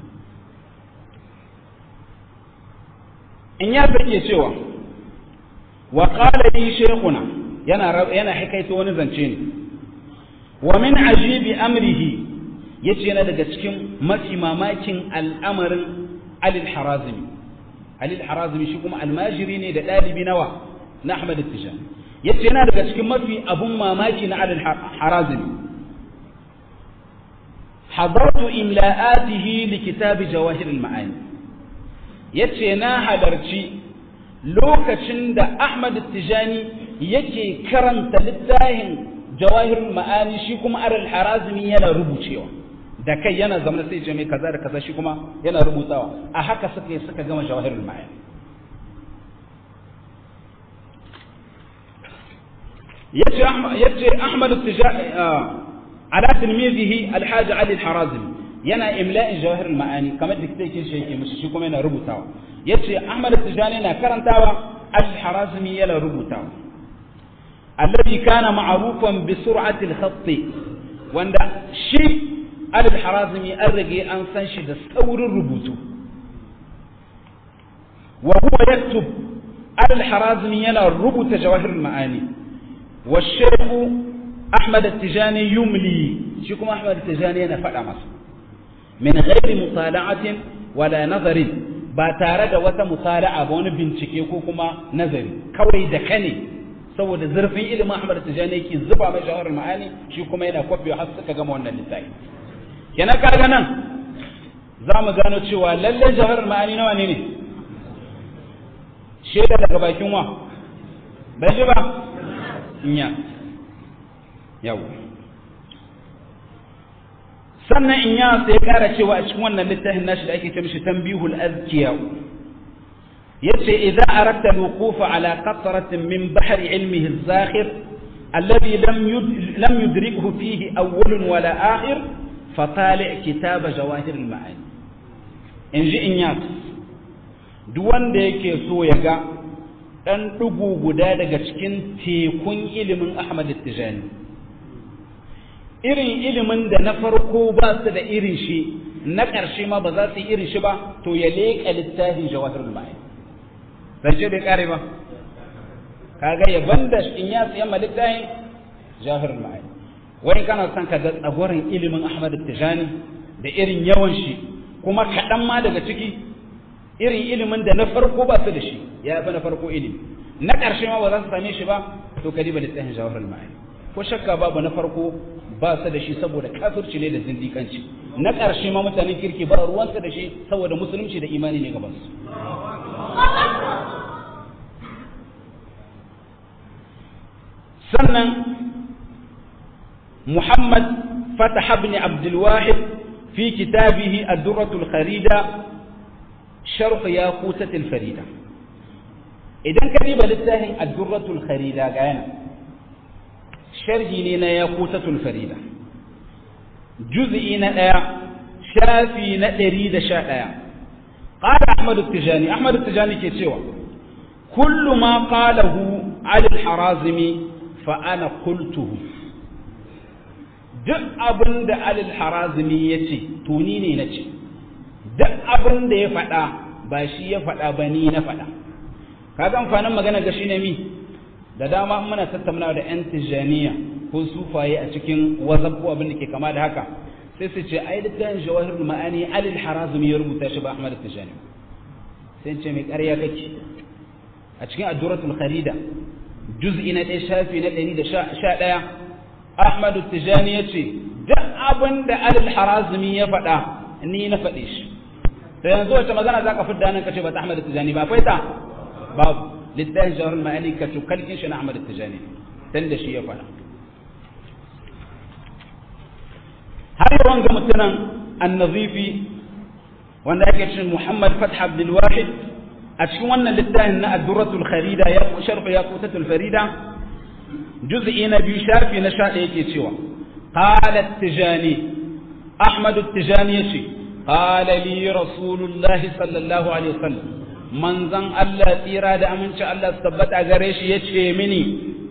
in ya zake cewa wa qala li shaykhuna yana yana hikaito wani zance ne wa min ajibi amrihi yace yana daga cikin mafi mamakin al'amarin alil harazimi alil harazimi shi kuma almajiri ne da dalibi nawa na ahmad tijan yace yana daga cikin mafi abun mamaki na alil harazimi hadartu imla'atihi li kitab jawahir al-ma'ani yace na halarci lokacin da Ahmad Tijani yake karanta littafin Jawahirul Ma'ani shi kuma Aral Harazimi yana rubucewa da kai yana zama sai ce mai kaza da kaza shi kuma yana rubutawa a haka suka yi suka gama Jawahirul Ma'ani yace Ahmad yace Ahmad Tijani ala tilmizihi Al-Hajj Ali Al-Harazimi yana imla'in Jawahirul Ma'ani kamar da kike shi yake musu shi kuma yana rubutawa yace Ahmad Tijani na karantawa Al-Harazmi yana rubutawa alladhi kana ma'rufan bi sur'ati al-khatt wanda shi Al-Harazmi an rage an san shi da saurin rubutu wa huwa yaktub Al-Harazmi yana rubuta Jawahir al-Ma'ani wa Shaykh Ahmad Tijani yumli shi kuma Ahmad Tijani yana faɗa masa min ghairi mutala'atin wala nazarin ba tare da wata musala'a ba wani bincike ko kuma nazari kawai da kane saboda zurfin ilimin Ahmad Tijani yake zuba mai jawahar ma'ani shi kuma yana kwafiwa har suka gama wannan littafi kenan kaga nan za mu gano cewa lalle jawahar ma'ani nawa ne ne shaida daga bakin wa bai ji ba nya yau sannan in ya sai kara cewa a cikin wannan littafin nashi da ake ce mishi tanbihul azkiya yace idza aradta al-wuquf ala qatratin min bahri ilmihi az-zakhir alladhi lam lam yudrikhu fihi awwal wala akhir fatali' kitab jawahir al-ma'ani inji in ya duk wanda yake so ya ga dan dugu guda daga cikin tekun ilimin Ahmad Tijani irin ilimin da na farko ba su da irin shi na ƙarshe ma ba za su yi irin shi ba to ya leƙa littafin jawahirul ma'ani zance bai ƙare ba kaga ya banda in ya siya ma littafin jawahirul ma'ani wani kana son ka ga tsagorin ilimin Ahmad Tijani da irin yawan shi kuma kaɗan ma daga ciki irin ilimin da na farko ba su da shi ya fi na farko ilimi na ƙarshe ma ba za su same shi ba to ka diba littafin jawahirul ma'ani ko shakka babu na farko ba su da shi saboda kafirci ne da zindikanci na ƙarshe ma mutanen kirki ba ruwansa da shi saboda musulunci da imani ne gaban su sannan muhammad fatah ibn abdul wahid fi kitabihi ad-durratul kharida sharh yaqutatil farida idan ka diba littafin ad-durratul kharida ga yana sharhi ne na yaqutatul farida juz'i na ɗaya shafi na ɗari da sha ɗaya قال أحمد التجاني أحمد التجاني كيتشيوا كل ما قاله على الحرازمي فأنا قلته duk abin da alil harazimi ya ce tuni ne na ce duk abin da ya faɗa ba shi ya faɗa ba ni na faɗa kaga amfanin magana ga shi ne mi da dama muna tattauna da 'yan tijaniya ko sufaye a cikin wazab ko abin da ke kama da haka sai su ce ai littafin jawahirul ma'ani alil harazumi ya rubuta shi ba ahmad tijani sai ce mai ƙarya kake a cikin adduratul kharida juz'i na ɗaya shafi na ɗari da sha ɗaya ahmad tijani ya ce duk abin da alil harazumi ya faɗa ni na faɗe shi da yanzu wacce magana za ka fidda nan ka ce ba ta ahmad tijani ba akwai ta babu littafin jawahirul ma'ani ka cukalkin shi na ahmad tijani dan da shi ya faɗa har yawan ga mutunan annazifi wanda ake cin Muhammad Fath Abdul Wahid a cikin wannan littafin na Ad-Durratul Kharida ya sharh Yaqutatul Farida juz'i na biyu shafi na 11 yake cewa qala at-Tijani Ahmad at-Tijani yace qala li Rasulullahi sallallahu alaihi wasallam manzan Allah tsira da aminci Allah su tabbata gare shi yace mini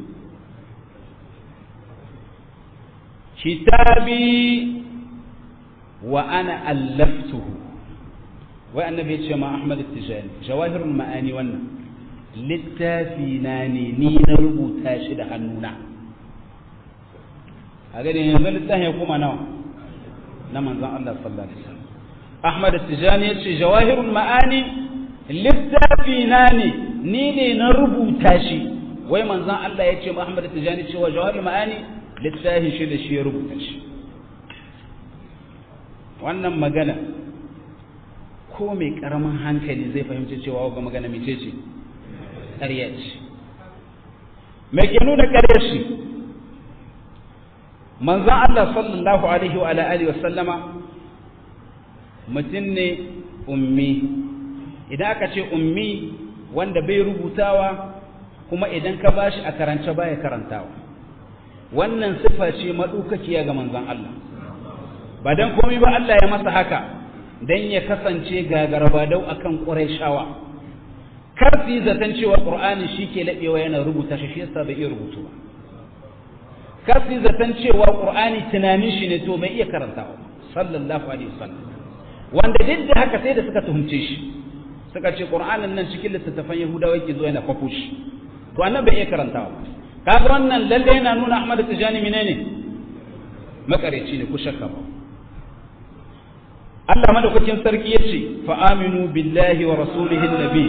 kitabi wa ana allaftuhu wai annabi ya ce ma Ahmad Tijani jawahirul ma'ani wannan littafi na ne ni na rubuta shi da hannuna a gani yanzu littafin ya kuma nawa na manzon Allah sallallahu alaihi wasallam Ahmad Tijani ya ce jawahirul ma'ani littafi na ne ni ne na rubuta shi wai manzon Allah ya ce ma Ahmad Tijani cewa jawahirul ma'ani littafin shi da shi ya rubuta shi wannan magana ko mai karamin hankali zai fahimci cewa ga magana mece ce ƙarya ce mai ke nuna ƙarya shi manzan Allah sallallahu alaihi wa alihi wa sallama mutum ne ummi idan aka ce ummi wanda bai rubutawa kuma idan ka bashi a karance baya karantawa wannan sifa ce maɗaukakiya ga manzan Allah ba don komai ba Allah ya masa haka don ya kasance gagarbadau a kan ƙuraishawa kar su yi zaton cewa ƙur'ani shi ke laɓewa yana rubuta shi shi yasa bai iya rubutu ba kar su yi zaton cewa ƙur'ani tunanin shi ne to bai iya karantawa sallallahu alaihi wasallam wanda duk da haka sai da suka tuhumce shi suka ce ƙur'anin nan cikin littattafan yahudawa yake zuwa yana kwafo shi to annan bai iya karantawa kaga wannan lalle yana nuna Ahmad Tijani menene makareci ne ku shakka ba Allah madaukakin sarki yace fa aminu billahi wa rasulihi nabi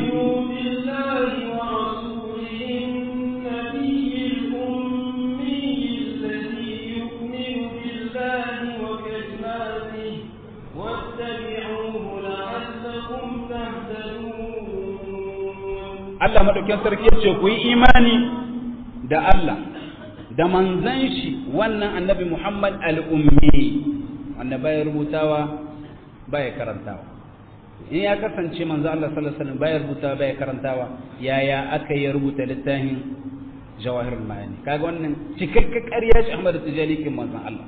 Allah madaukakin sarki yace ku yi imani da Allah da manzan shi wannan annabi Muhammad al'ummi wanda baya rubutawa baya karantawa in ya kasance manzo Allah sallallahu alaihi wasallam baya rubutawa baya karantawa yaya aka yi rubuta littafin jawahirul ma'ani kaga wannan cikakken ƙarya ce Ahmad Tijani kin manzon Allah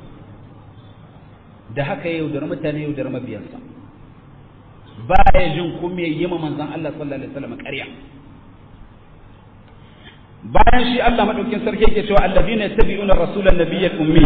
da haka yau da mutane yau da mabiyansa baya jin kuma yi ma manzon Allah sallallahu alaihi wasallam ƙarya bayan shi Allah madaukin sarki yake cewa allazina yattabi'una rasulan nabiyyal ummi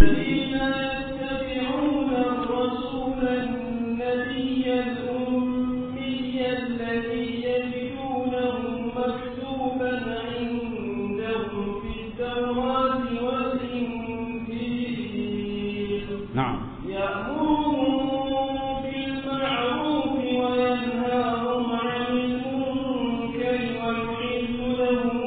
نعم يأمرهم بالمعروف وينهاهم عن المنكر ويحل لهم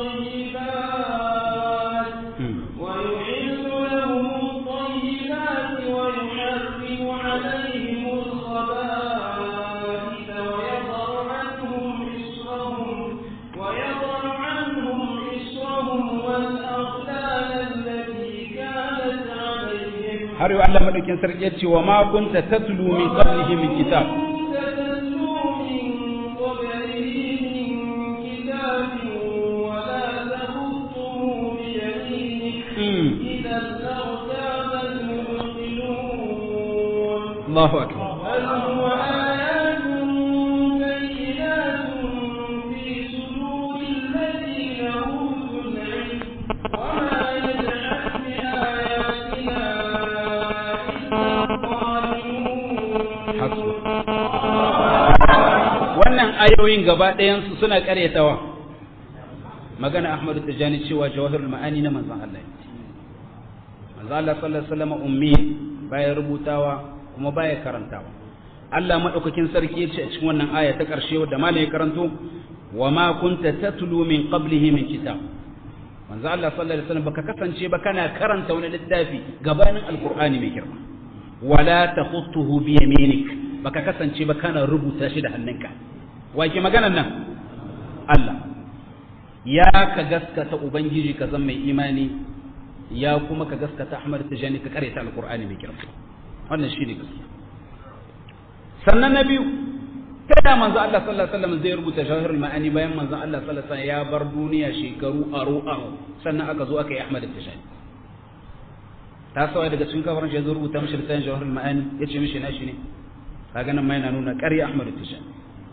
الطيبات ويحل لهم الطيبات ويحرم عليهم الخبائث ويضع عنهم إصرهم ويضع عنهم إصرهم والأغلال التي كانت عليهم har yau Allah madaukin sarki ya ce wa ma kunta tatlu min qablihi min kitab كنت تتلو من قبله من كتاب ولا تخطه بيمينك Mm. إذا لارتاب المبطلون Allahu akbar بل هو آيات بينات في صدور الذين أوتوا العلم وما يجحد بآياتنا إلا Hasbu. الظالمون wannan ayoyin gaba ɗayansu suna ƙaryatawa magana Ahmadu Tijani cewa jawahirul ma'ani na manzon Allah ne. manzon Allah sallallahu alaihi wasallam ummi baya rubutawa kuma baya karantawa Allah madaukakin sarki yace a cikin wannan aya ta karshe wadda malai karanto wa ma kunta tatlu min qablihi min kitab manzo Allah sallallahu alaihi wasallam baka kasance ba kana karanta wani littafi gabanin alqur'ani mai girma wala takhutuhu bi yaminik baka kasance ba kana rubuta shi da hannunka wa ke maganan nan Allah ya ka gaskata ubangiji ka zama mai imani ya kuma ka gaskata Ahmad Tijani ka karanta alqur'ani mai girma wannan shine gaskiya sannan na biyu ta da manzo Allah sallallahu alaihi wasallam zai rubuta shahirul ma'ani bayan manzo Allah sallallahu alaihi wasallam ya bar duniya shekaru aro aro sannan aka zo aka yi Ahmad Tijani ta sawa daga cikin kafaran shi zai rubuta mishi littafin shahirul ma'ani yace mishi nashi ne kaga nan ma yana nuna ƙarya Ahmad Tijani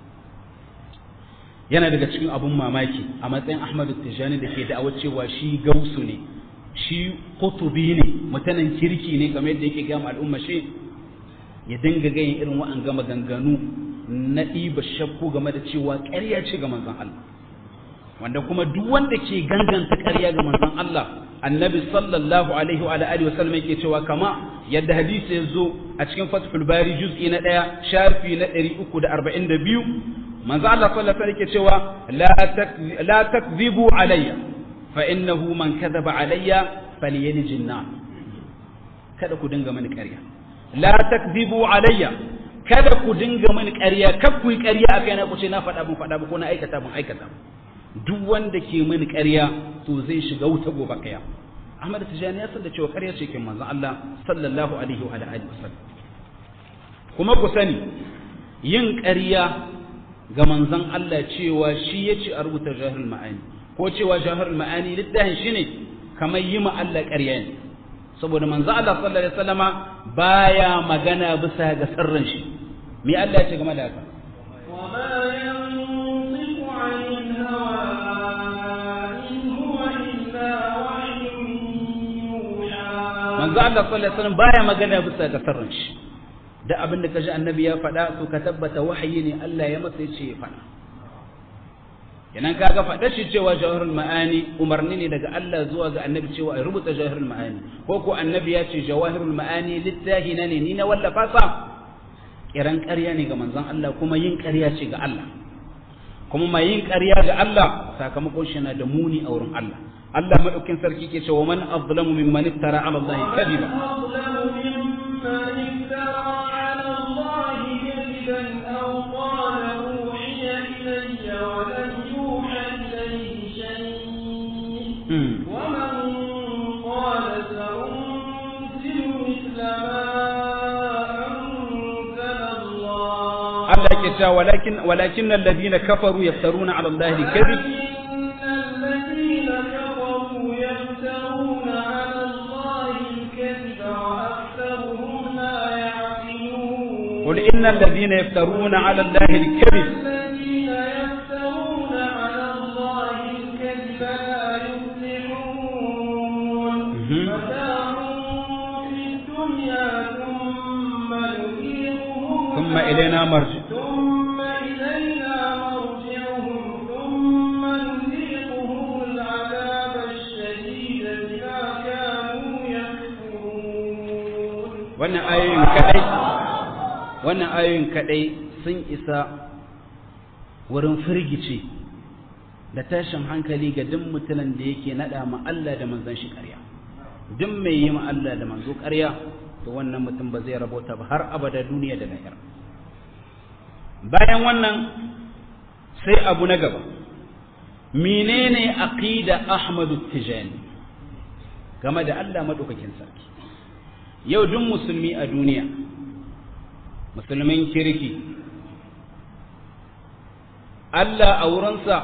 yana daga cikin abun mamaki a matsayin Ahmad Tijani da ke da'awar cewa shi gausu ne shi kutubi ne mutanen kirki ne kamar yadda yake gama al'umma shi ya dinga gayin irin wa'an gama ganganu na ɗiba shakku game da cewa ƙarya ce ga manzon Allah wanda kuma duk wanda ke ganganta ƙarya ga manzon Allah annabi sallallahu alaihi wa alihi wa sallam yake cewa kama yadda hadisi ya zo a cikin fathul bari juz'i na ɗaya shafi na 342 manzo Allah sallallahu alaihi yake cewa la takzibu alayya fa innahu man kadhaba alayya falyalij an kada ku dinga mani ƙarya la takzibu alayya kada ku dinga mani ƙarya kar ku yi ƙarya a kaina ku ce na faɗa mun faɗa ba ko na aikata mun aikata duk wanda ke mani ƙarya to zai shiga wuta gobe kaya Ahmad Tijani ya san da cewa ƙarya ce ke manzon Allah sallallahu alaihi wa alihi wasallam kuma ku sani yin ƙarya ga manzon Allah cewa shi ya ce a rubuta jahil ma'ani ko cewa jahil ma'ani littafin shi ne kamar yi ma Allah ƙarya ne saboda manzon Allah sallallahu alaihi wasallama baya magana bisa ga sirrin shi me Allah ya ce game da haka manzo Allah sallallahu alaihi wasallam baya magana bisa ga sirrin shi da abin da kaji annabi ya faɗa to ka tabbata wahayi ne Allah ya masa yace ya faɗa kenan kaga faɗa shi cewa jawharul ma'ani umarni ne daga Allah zuwa ga annabi cewa a rubuta jawharul ma'ani ko ko annabi ya ce jawahirul ma'ani littahi na ne ni na wallafa sa kiran ƙarya ne ga manzon Allah kuma yin ƙarya ce ga Allah kuma mai yin ƙarya ga Allah sakamakon shi na da muni a wurin Allah Allah madaukin sarki ke cewa man azlamu mimman iftara ala Allah kadiba ومن قال سأنزل مثل ما أنزل الله Allah ke cewa walakin walakin alladhina kafaru yaftaruna ala Allah kadhib إن الذين يفترون على الله الكذب قل إن الذين يفترون على الله الكذب الذين يفترون على الله الكذب لا يفلحون مهم. متاع في الدنيا ثم نذيقهم ثم إلينا مرجع ثم إلينا مرجعهم ثم نذيقهم العذاب الشديد بما كانوا يكفرون wannan ayoyin kadai wannan ayoyin kadai sun isa wurin firgice da tashin hankali ga duk mutumin da yake nada ma Allah da manzon shi ƙarya duk mai yi ma Allah da manzo ƙarya to wannan mutum ba zai rabota ba har abada duniya da lahira bayan wannan sai abu na gaba menene aqida Ahmadu Tijani game da Allah madaukakin sarki yau duk musulmi a duniya musulmin kirki Allah a wurinsa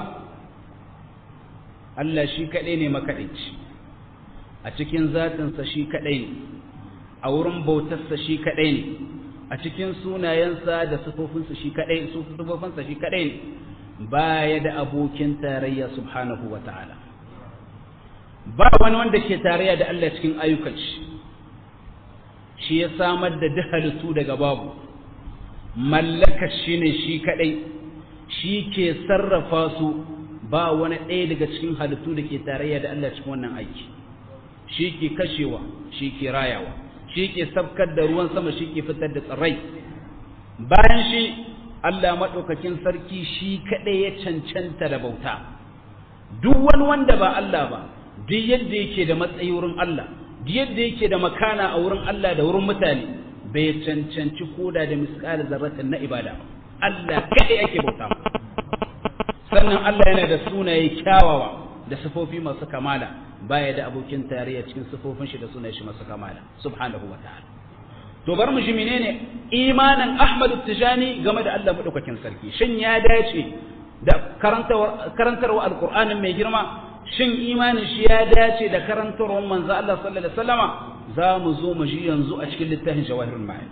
Allah shi kaɗai ne makaɗaici a cikin zatinsa shi kaɗai ne a wurin bautarsa shi kaɗai ne a cikin sunayensa da sufofinsa shi kaɗai sufofinsa shi kaɗai ne baya da abokin tarayya subhanahu wa ta'ala ba wani wanda ke tarayya da Allah cikin ayyukan shi shi ya samar da duk halittu daga babu mallaka shi ne shi kadai shi ke sarrafa su ba wani ɗaya daga cikin halittu da ke tarayya da Allah cikin wannan aiki shi ke kashewa shi ke rayawa shi ke sabkar da ruwan sama shi ke fitar da tsirrai bayan shi Allah maɗaukakin sarki shi kaɗai ya cancanta da bauta duk wani wanda ba Allah ba duk yadda yake da matsayi wurin Allah duk yadda yake da makana a wurin Allah da wurin mutane bai cancanci koda da misƙalin zarratin na ibada Allah kaɗai ake bauta sannan Allah yana da sunaye kyawawa da sifofi masu kamala baya da abokin tarayya cikin sifofin shi da sunaye shi masu kamala subhanahu wa ta'ala to bar mu ji menene imanin Ahmad Tijani game da Allah madaukakin sarki shin ya dace da karantarwa karantarwa alqur'anin mai girma shin imanin shi ya dace da karantarwar manzo Allah sallallahu alaihi wasallama za mu zo mu ji yanzu a cikin littafin jawahirul ma'ani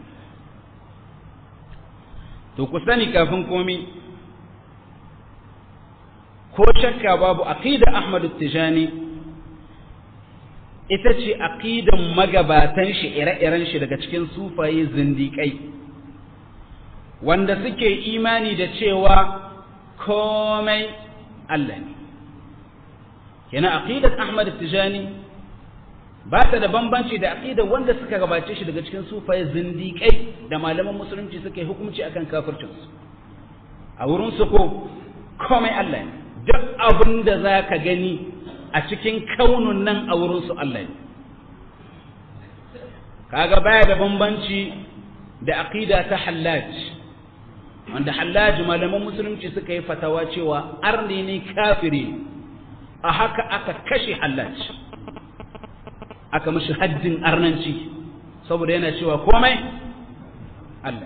to ku sani kafin komi ko shakka babu aqida Ahmad Tijani ita ce aqidan magabatan shi ire-iren shi daga cikin sufaye zindiƙai wanda suke imani da cewa komai Allah ne kenan aqidat Ahmad Tijani ba ta da bambanci da aqidar wanda suka gabace shi daga cikin sufaye zindiƙai da malaman musulunci suka yi hukunci akan kafircinsu a wurin su ko komai Allah ne duk abin da za ka gani a cikin kaunun nan a wurin su Allah ne kaga baya da bambanci da aqida ta hallaj wanda hallaj malaman musulunci suka yi fatawa cewa arni ne kafiri a haka aka kashe hallaj aka mashi haddin arnanci saboda yana cewa komai Allah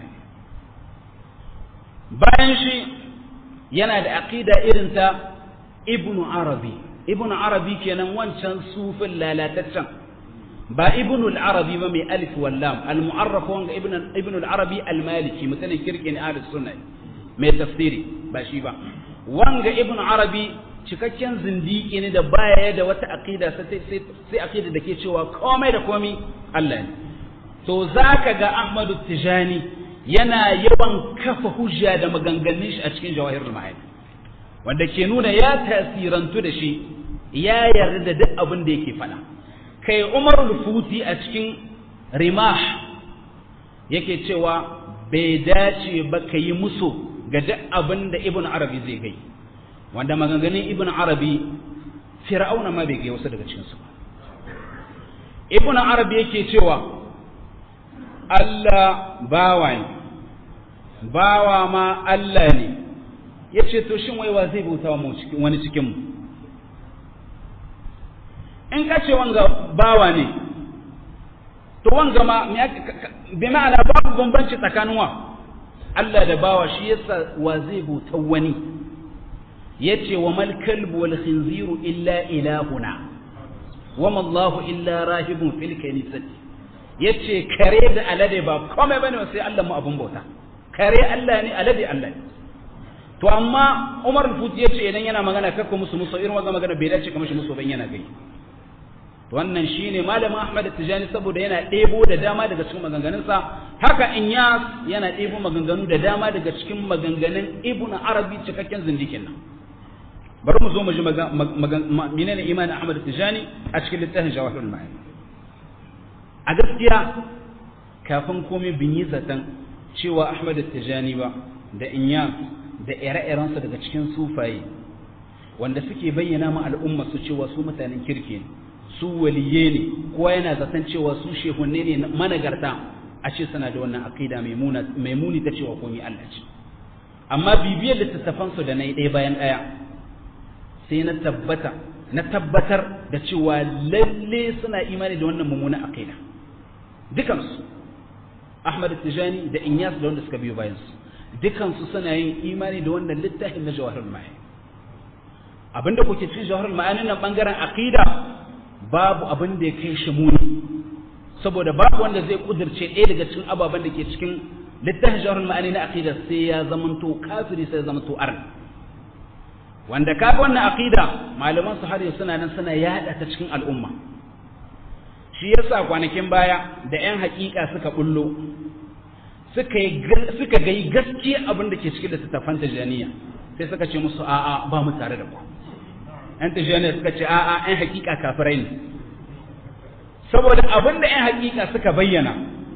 bayan shi yana da aqida irin ta ibnu arabi ibnu arabi kenan wancan sufin lalataccen ba ibnu al-arabi ba mai alif wallam al-mu'arraf wanga ibnu ibnu al-arabi al-maliki mutanen kirkin ahlus sunna mai tafsiri ba shi ba wanga ibnu arabi cikakken zindiki ne da baya da wata aqida sai sai aqida da ke cewa komai da komai Allah ne to zaka ga Ahmadu Tijani yana yawan kafa hujja da maganganun shi a cikin jawahirul ma'ani wanda ke nuna ya tasirantu da shi ya yarda da duk abin da yake faɗa kai Umar Futi a cikin Rimah yake cewa bai dace ba ka yi musu ga duk abin da Ibn Arabi zai gai wanda maganganun Ibn Arabi Fir'auna ma bai gai wasu daga cikin su Ibn Arabi yake cewa Allah bawa ne bawa ma Allah ne ya ce to shin waiwa zai bauta wa wani cikinmu in ka ce wanga bawa ne to wanga ma bi ma'ana babu bambanci tsakanin wa Allah da bawa shi yasa wa zai bauta wani yace wa mal kalbu wal khinziru illa ilahuna wa ma Allahu illa rahibun fil kanisati yace kare da alade ba komai bane sai Allah mu abun bauta kare Allah ne alade Allah ne to amma Umar al-Futi yace idan yana magana kakko musu musu irin wannan magana bai dace kamar shi musu ban yana gai to wannan shine malamin Ahmad Tijani saboda yana ɗebo da dama daga cikin maganganunsa haka Inyas yana ɗebo maganganu da dama daga cikin maganganun Ibn Arabi cikakken zindikin nan bari mu zo mu ji menene imanin Ahmad Tijani a cikin littafin Jawahirul Ma'ani a gaskiya kafin komai bin yi zaton cewa Ahmad Tijani ba da Inyas da ire-irensa daga cikin sufaye wanda suke bayyana ma al'umma su cewa su mutanen kirki ne su waliye ne kowa yana zaton cewa su shehunne ne managarta a ce suna da wannan aqida mai muni ta cewa komai Allah ce amma bibiyar littattafansu da na yi ɗaya bayan ɗaya sai na tabbata na tabbatar da cewa lalle suna imani da wannan mummunan aqida dukansu Ahmad Tijani da Inyas da wanda suka biyo bayan su dukansu suna yin imani da wannan littafin na Jawahirul Ma'ani abinda kuke cikin Jawahirul Ma'ani nan bangaren aqida babu abin da ya kai shi muni saboda babu wanda zai kudirce ɗaya daga cikin ababen da ke cikin littafin Jawahirul Ma'ani na aqida sai ya zamanto kafiri sai ya zamanto arni wanda kaga wannan aqida malaman su har yanzu suna nan suna yada ta cikin al'umma shi yasa kwanakin baya da yan hakika suka bullo suka yi suka ga gaskiya abin da ke cikin littattafan tajaniya sai suka ce musu a'a ba mu tare da ku yan tajaniya suka ce a'a yan hakika kafirai ne saboda abin da 'yan hakika suka bayyana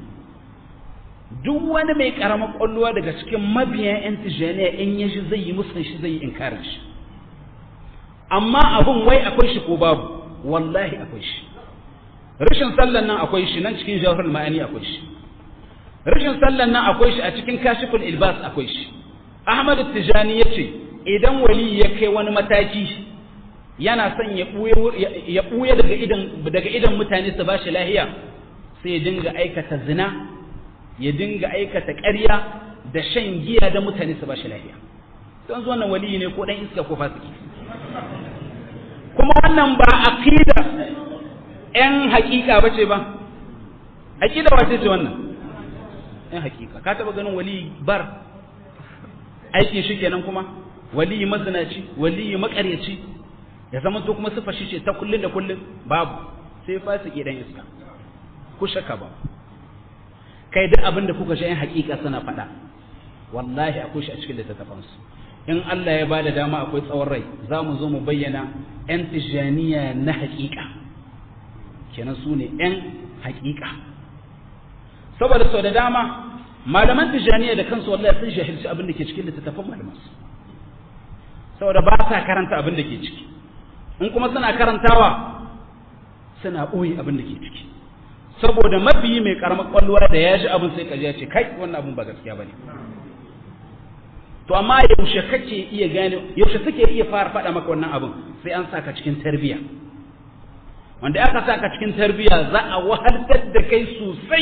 duk wani mai karamar kwallowa daga cikin mabiyan 'yan tijjaniya in ya shi zai yi musun shi zai yi inkarin shi amma abin wai akwai shi ko babu wallahi akwai shi rashin sallan nan akwai shi nan cikin jawhar ma'ani akwai shi rashin sallan nan akwai shi a cikin kashiful ilbas akwai shi ahmad tijani ya ce idan wali ya kai wani mataki yana son ya ɓuya daga idan daga idan mutane su bashi lahiya sai ya dinga aikata zina ya dinga aikata ƙarya da shan giya da mutane su bashi lahiya don zuwa wannan wali ne ko dan iska ko fasiki kuma wannan ba aqida ‘yan hakika ba ce ba, hakida wace ce wannan? ‘yan hakika, ka taɓa ganin wali bar aikin shi kenan kuma, wali mazinaci, wali makaryaci, ya zama to kuma sufa shi ce ta kullum da kullum babu, sai fasiki dan iska, ku shaka ba. Kai duk abin da kuka ‘yan hakika suna faɗa, wallahi akwai shi a cikin littattafansu. In Allah ya ba da dama akwai tsawon rai, za mu zo mu bayyana ‘yan tijjaniya na hakika. kenan su ne ‘yan hakika saboda sau da dama malaman tijjaniya da kansu wallahi sun shahilci abin da ke cikin littattafan malamansu saboda ba sa karanta abin da ke ciki in kuma suna karantawa suna ɓoye abin da ke ciki saboda mabiyi mai karamar kwallowa da ya ji abin sai kaji ya ce kai wannan abin ba gaskiya ba ne to amma yaushe kake iya gane yaushe kake iya fara faɗa maka wannan abin sai an saka cikin tarbiyya wanda aka saka cikin tarbiyya za a wahaltar da kai sosai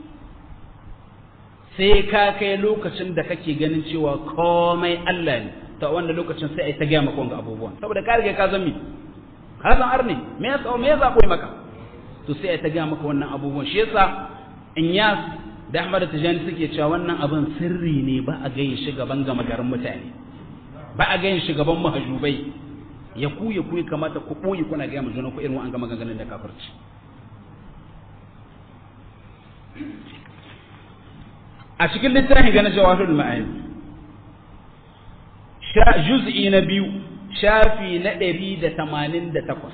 sai ka kai lokacin da kake ganin cewa komai Allah ne ta wanda lokacin sai ai ta gaya maka wanga abubuwan saboda ka riga ka san mi ka san arne me yasa me yasa koyi maka to sai ai ta gaya maka wannan abubuwan shi yasa Inyas da Ahmad Tijani suke cewa wannan abin sirri ne ba a gayin shi gaban gama garin mutane ba a gayin shi gaban mahajubai ya ku ya ku kamata ku ɓoye kuna gaya mu juna ku irin an gama ganganin da kafirci a cikin littafin ga na jawahirul ma'ani juz'i na biyu shafi na ɗari da tamanin da takwas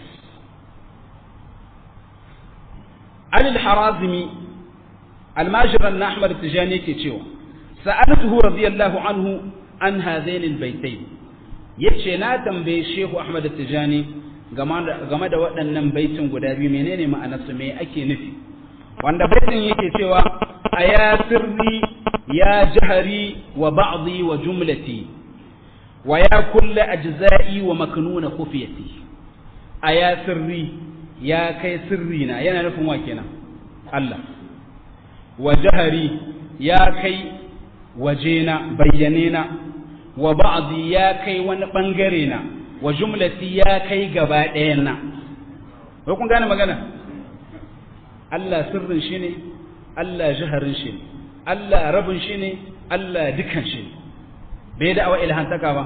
alil harazimi almajiran na ahmad tijani ke cewa sa'altuhu radiyallahu anhu an hadaini albaytain yace na tambaye shehu ahmad tijani game da waɗannan baitin guda biyu menene ma'anarsu me ake nufi wanda baitin yake cewa a ya sirri ya jahari wa ba'dhi wa jumlati wa ya kulla ajza'i wa maknuna khufiyati a ya sirri ya kai sirri na yana nufin wa kenan Allah wa jahari ya kai wajena bayyane na wa ba'dhi ya kai wani bangare na wa jumlati ya kai gaba ɗayan na ko kun gane magana Allah sirrin shi ne Allah jaharin shi ne Allah rabin shi ne Allah dukan shi ne bai da awa ilhantaka ba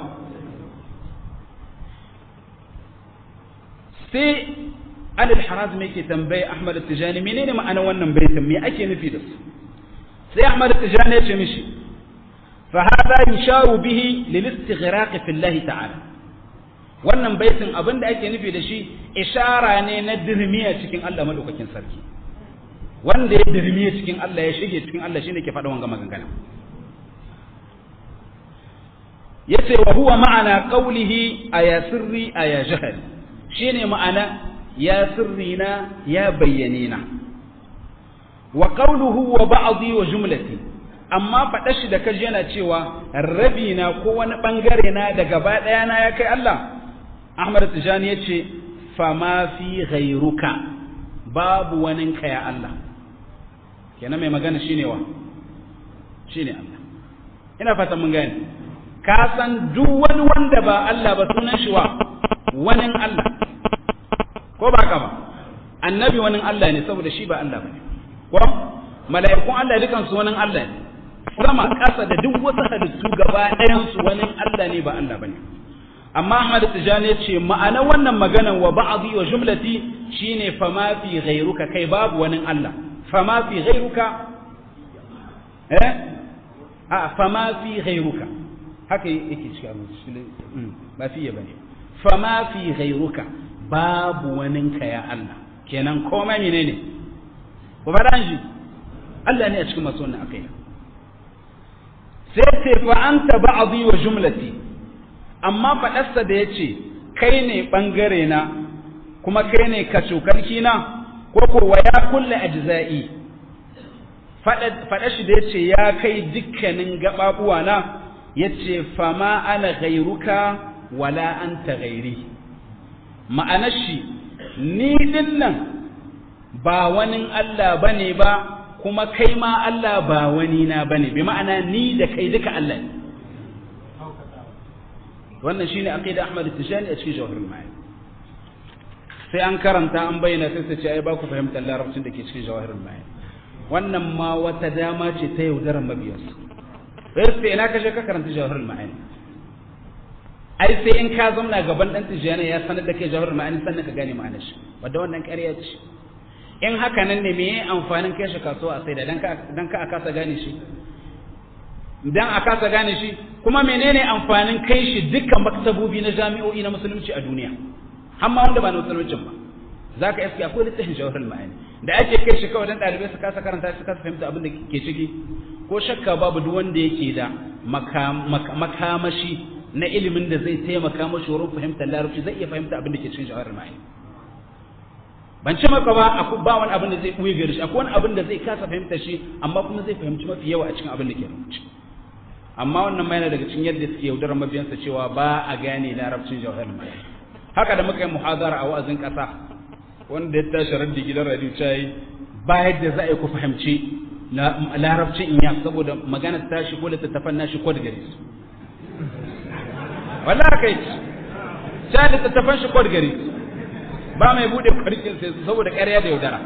sai alil haraz mai ke tambaye Ahmad Tijani menene ma'anar wannan baitin me ake nufi da su sai Ahmad Tijani ya ce mishi فهذا يشار به للاستغراق في الله تعالى wannan baitin abin da ake nufi da shi ishara ne na dirmiya cikin Allah madaukakin sarki wanda ya dirmiya cikin Allah ya shige cikin Allah shine ke faɗa wanga maganganu yace wa huwa ma'ana qawlihi aya sirri aya jahali shine ma'ana ya sirri na ya bayyane na wa qawluhu wa ba'dhi wa jumlati amma faɗa shi da kaji yana cewa rabi na ko wani ɓangare na da gaba ɗaya na ya kai Allah Ahmad Tijani ya ce fama fi ghairuka babu waninka ya Allah kenan mai magana shine wa shine Allah ina fatan mun gane ka san duk wani wanda ba Allah ba sunan shi wa wanin Allah ko ba ka ba annabi wanin Allah ne saboda shi ba Allah bane ko mala'ikun Allah dukan su wanin Allah ne sama ƙasa da duk wasu halittu gaba ɗayansu wani Allah ne ba Allah bane amma Ahmad Tijani ce ma'ana wannan maganan wa ba'dhi wa jumlati shine fama fi ghayruka kai babu wani Allah fama fi ghayruka eh a fama fi ghayruka haka yake cikin ba fi ya bane fama fi ghayruka babu wani ka ya Allah kenan komai menene ku faɗa shi Allah ne a cikin masu wannan aqida sai ce fa anta ba'dhi wa jumlati amma faɗarsa da yace kai ne bangare na kuma kai ne kacokarki na ko ko wa ya kulle ajza'i faɗa shi da yace ya kai dukkanin gababuwa na yace fama ana gairuka wala anta gairi ma'anar shi ni din nan ba wani Allah bane ba kuma kai ma Allah ba wani na bane bi ma'ana ni da kai duka Allah ne wannan shine aqida Ahmad Tijani a cikin Jawahirul Ma'ani sai an karanta an bayyana sai su ce ai ba ku fahimtar larabcin da ke cikin Jawahirul Ma'ani wannan ma wata dama ce ta yaudarar mabiyansu sai sai ina kashe ka karanta Jawahirul Ma'ani ai sai in ka zauna gaban dan Tijani ya sanar da kai Jawahirul Ma'ani sannan ka gane ma'anar shi wanda wannan ƙarya ce in haka nan ne meye amfanin kai shi kasuwa a saida dan ka dan ka akasa gane shi dan akasa gane shi kuma menene amfanin kai shi dukkan maktabobi na jami'o'i na musulunci a duniya har ma wanda ba na musuluncin ba zaka iske akwai littafin jawharul ma'ani da ake kai shi kawai dan dalibai su kasa karanta su kasa fahimta abin da ke ciki ko shakka babu duk wanda yake da makamashi na ilimin da zai taimaka mashi wurin fahimtar larabci zai iya fahimta abin da ke cikin jawharul ma'ani ban ce maka ba ba wani abin da zai buye gari shi akwai wani abin da zai kasa fahimta shi amma kuma zai fahimci mafi yawa a cikin abin da ke rubuce amma wannan ma yana daga cikin yadda suke yaudarar mabiyansa cewa ba a gane larabcin jawhar mai haka da muka yi muhadara a wa'azin kasa wanda ya tashi raddi gidan radio yi ba yadda za a yi ku fahimci larabcin in ya saboda maganar tashi ko littattafan nashi ko da gare su wallahi kai ta littattafan shi ko da gare su ba mai bude farkin sai saboda ƙarya da yaudara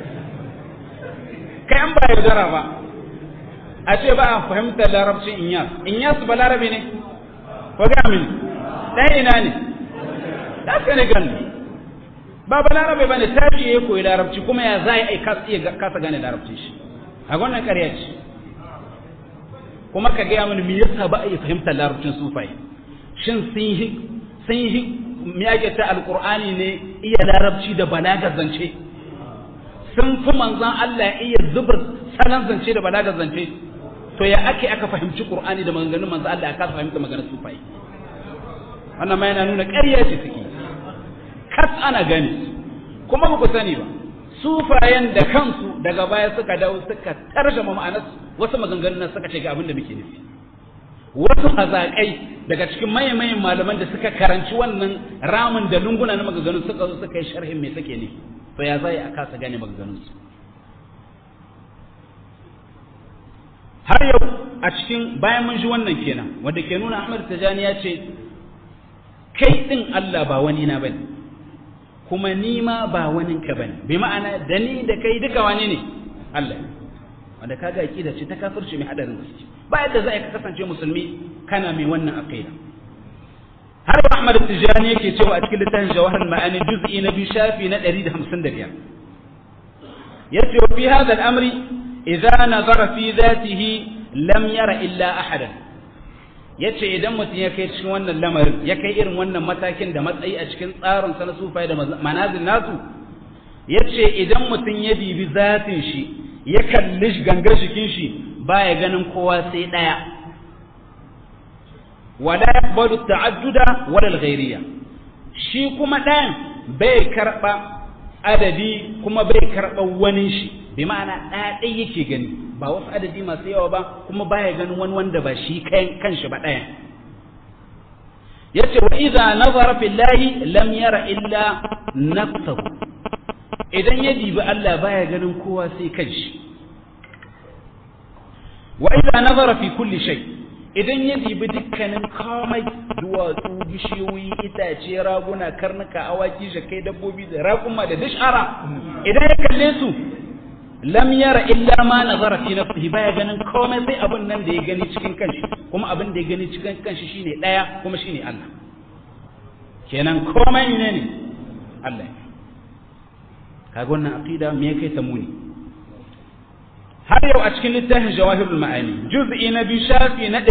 kai an ba yaudara ba a ce ba a fahimtar larabcin inyas inyas ba larabi ne ko ga min ɗan ina ne ɗan senegal ne ba ba larabi ba ne tashi ya koyi larabci kuma ya za a yi kasa gane larabci shi a wannan ƙarya ce kuma ka gaya mini me yasa ba a yi fahimtar larabcin sufai shin sun yi sun yi me ake ta alqur'ani ne iya larabci da balagar zance sun fi manzon Allah iya zuba salon zance da balagar zance to ya ake aka fahimci qur'ani da maganganun manzon Allah aka fahimta maganar sufai wannan ma yana nuna ƙarya ce suke kas ana gani kuma ba ku sani ba sufayen da kansu daga baya suka dawo suka tarjama ma'anar wasu maganganun nan suka ce ga abin da muke nufi wasu hazaƙai daga cikin mayan malaman da suka karanci wannan ramin da lunguna na maganganun suka zo suka yi sharhin me suke ne to ya zai a kasa gane maganganun su har yau a cikin bayan mun ji wannan kenan wanda ke nuna Ahmad Tajani ya ce kai din Allah ba wani na bane kuma ni ma ba wani ka bane bi ma'ana da ni da kai duka wani ne Allah wanda kaga aqida ce ta kafirci mai hadarin gaske ba yadda za ka kasance musulmi kana mai wannan aqida har ba Ahmad Tijani yake cewa a cikin littafin Jawahar Ma'ani juz'i na biyu shafi na 155 yace wa fi hadha al-amri idza nazara fi dhatihi lam yara illa ahadan yace idan mutum ya kai cikin wannan lamarin ya kai irin wannan matakin da matsayi a cikin tsarin sa na sufai da manazil nasu yace idan mutum ya dibi zatin shi ya kalli gangar jikin shi baya ganin kowa sai daya wala yaqbalu ta'adduda wala al-ghayriyya shi kuma ɗayan bai karba adadi kuma bai karba wani shi bi ma'ana ɗaya ɗaya yake gani ba wasu adadi masu yawa ba kuma baya ganin wani wanda ba shi kanshi ba ɗayan yace wa idza nazara fillahi lam yara illa nafsahu idan ya dibi Allah baya ganin kowa sai kanshi wa idza nazara fi kulli shay idan ya dibi dukkanin komai duwatsu bishiyoyi itace raguna karnuka awaki jakai dabbobi da raƙuma da dishara idan ya kalle su lam yara illa ma nazara fi nafsihi baya ganin komai sai abin nan da ya gani cikin kanshi kuma abin da ya gani cikin kanshi shine daya kuma shine Allah kenan komai ne ne Allah kaga wannan aqida me kai ta muni har yau a cikin littafin jawahirul ma'ani juz'i na biyu shafi na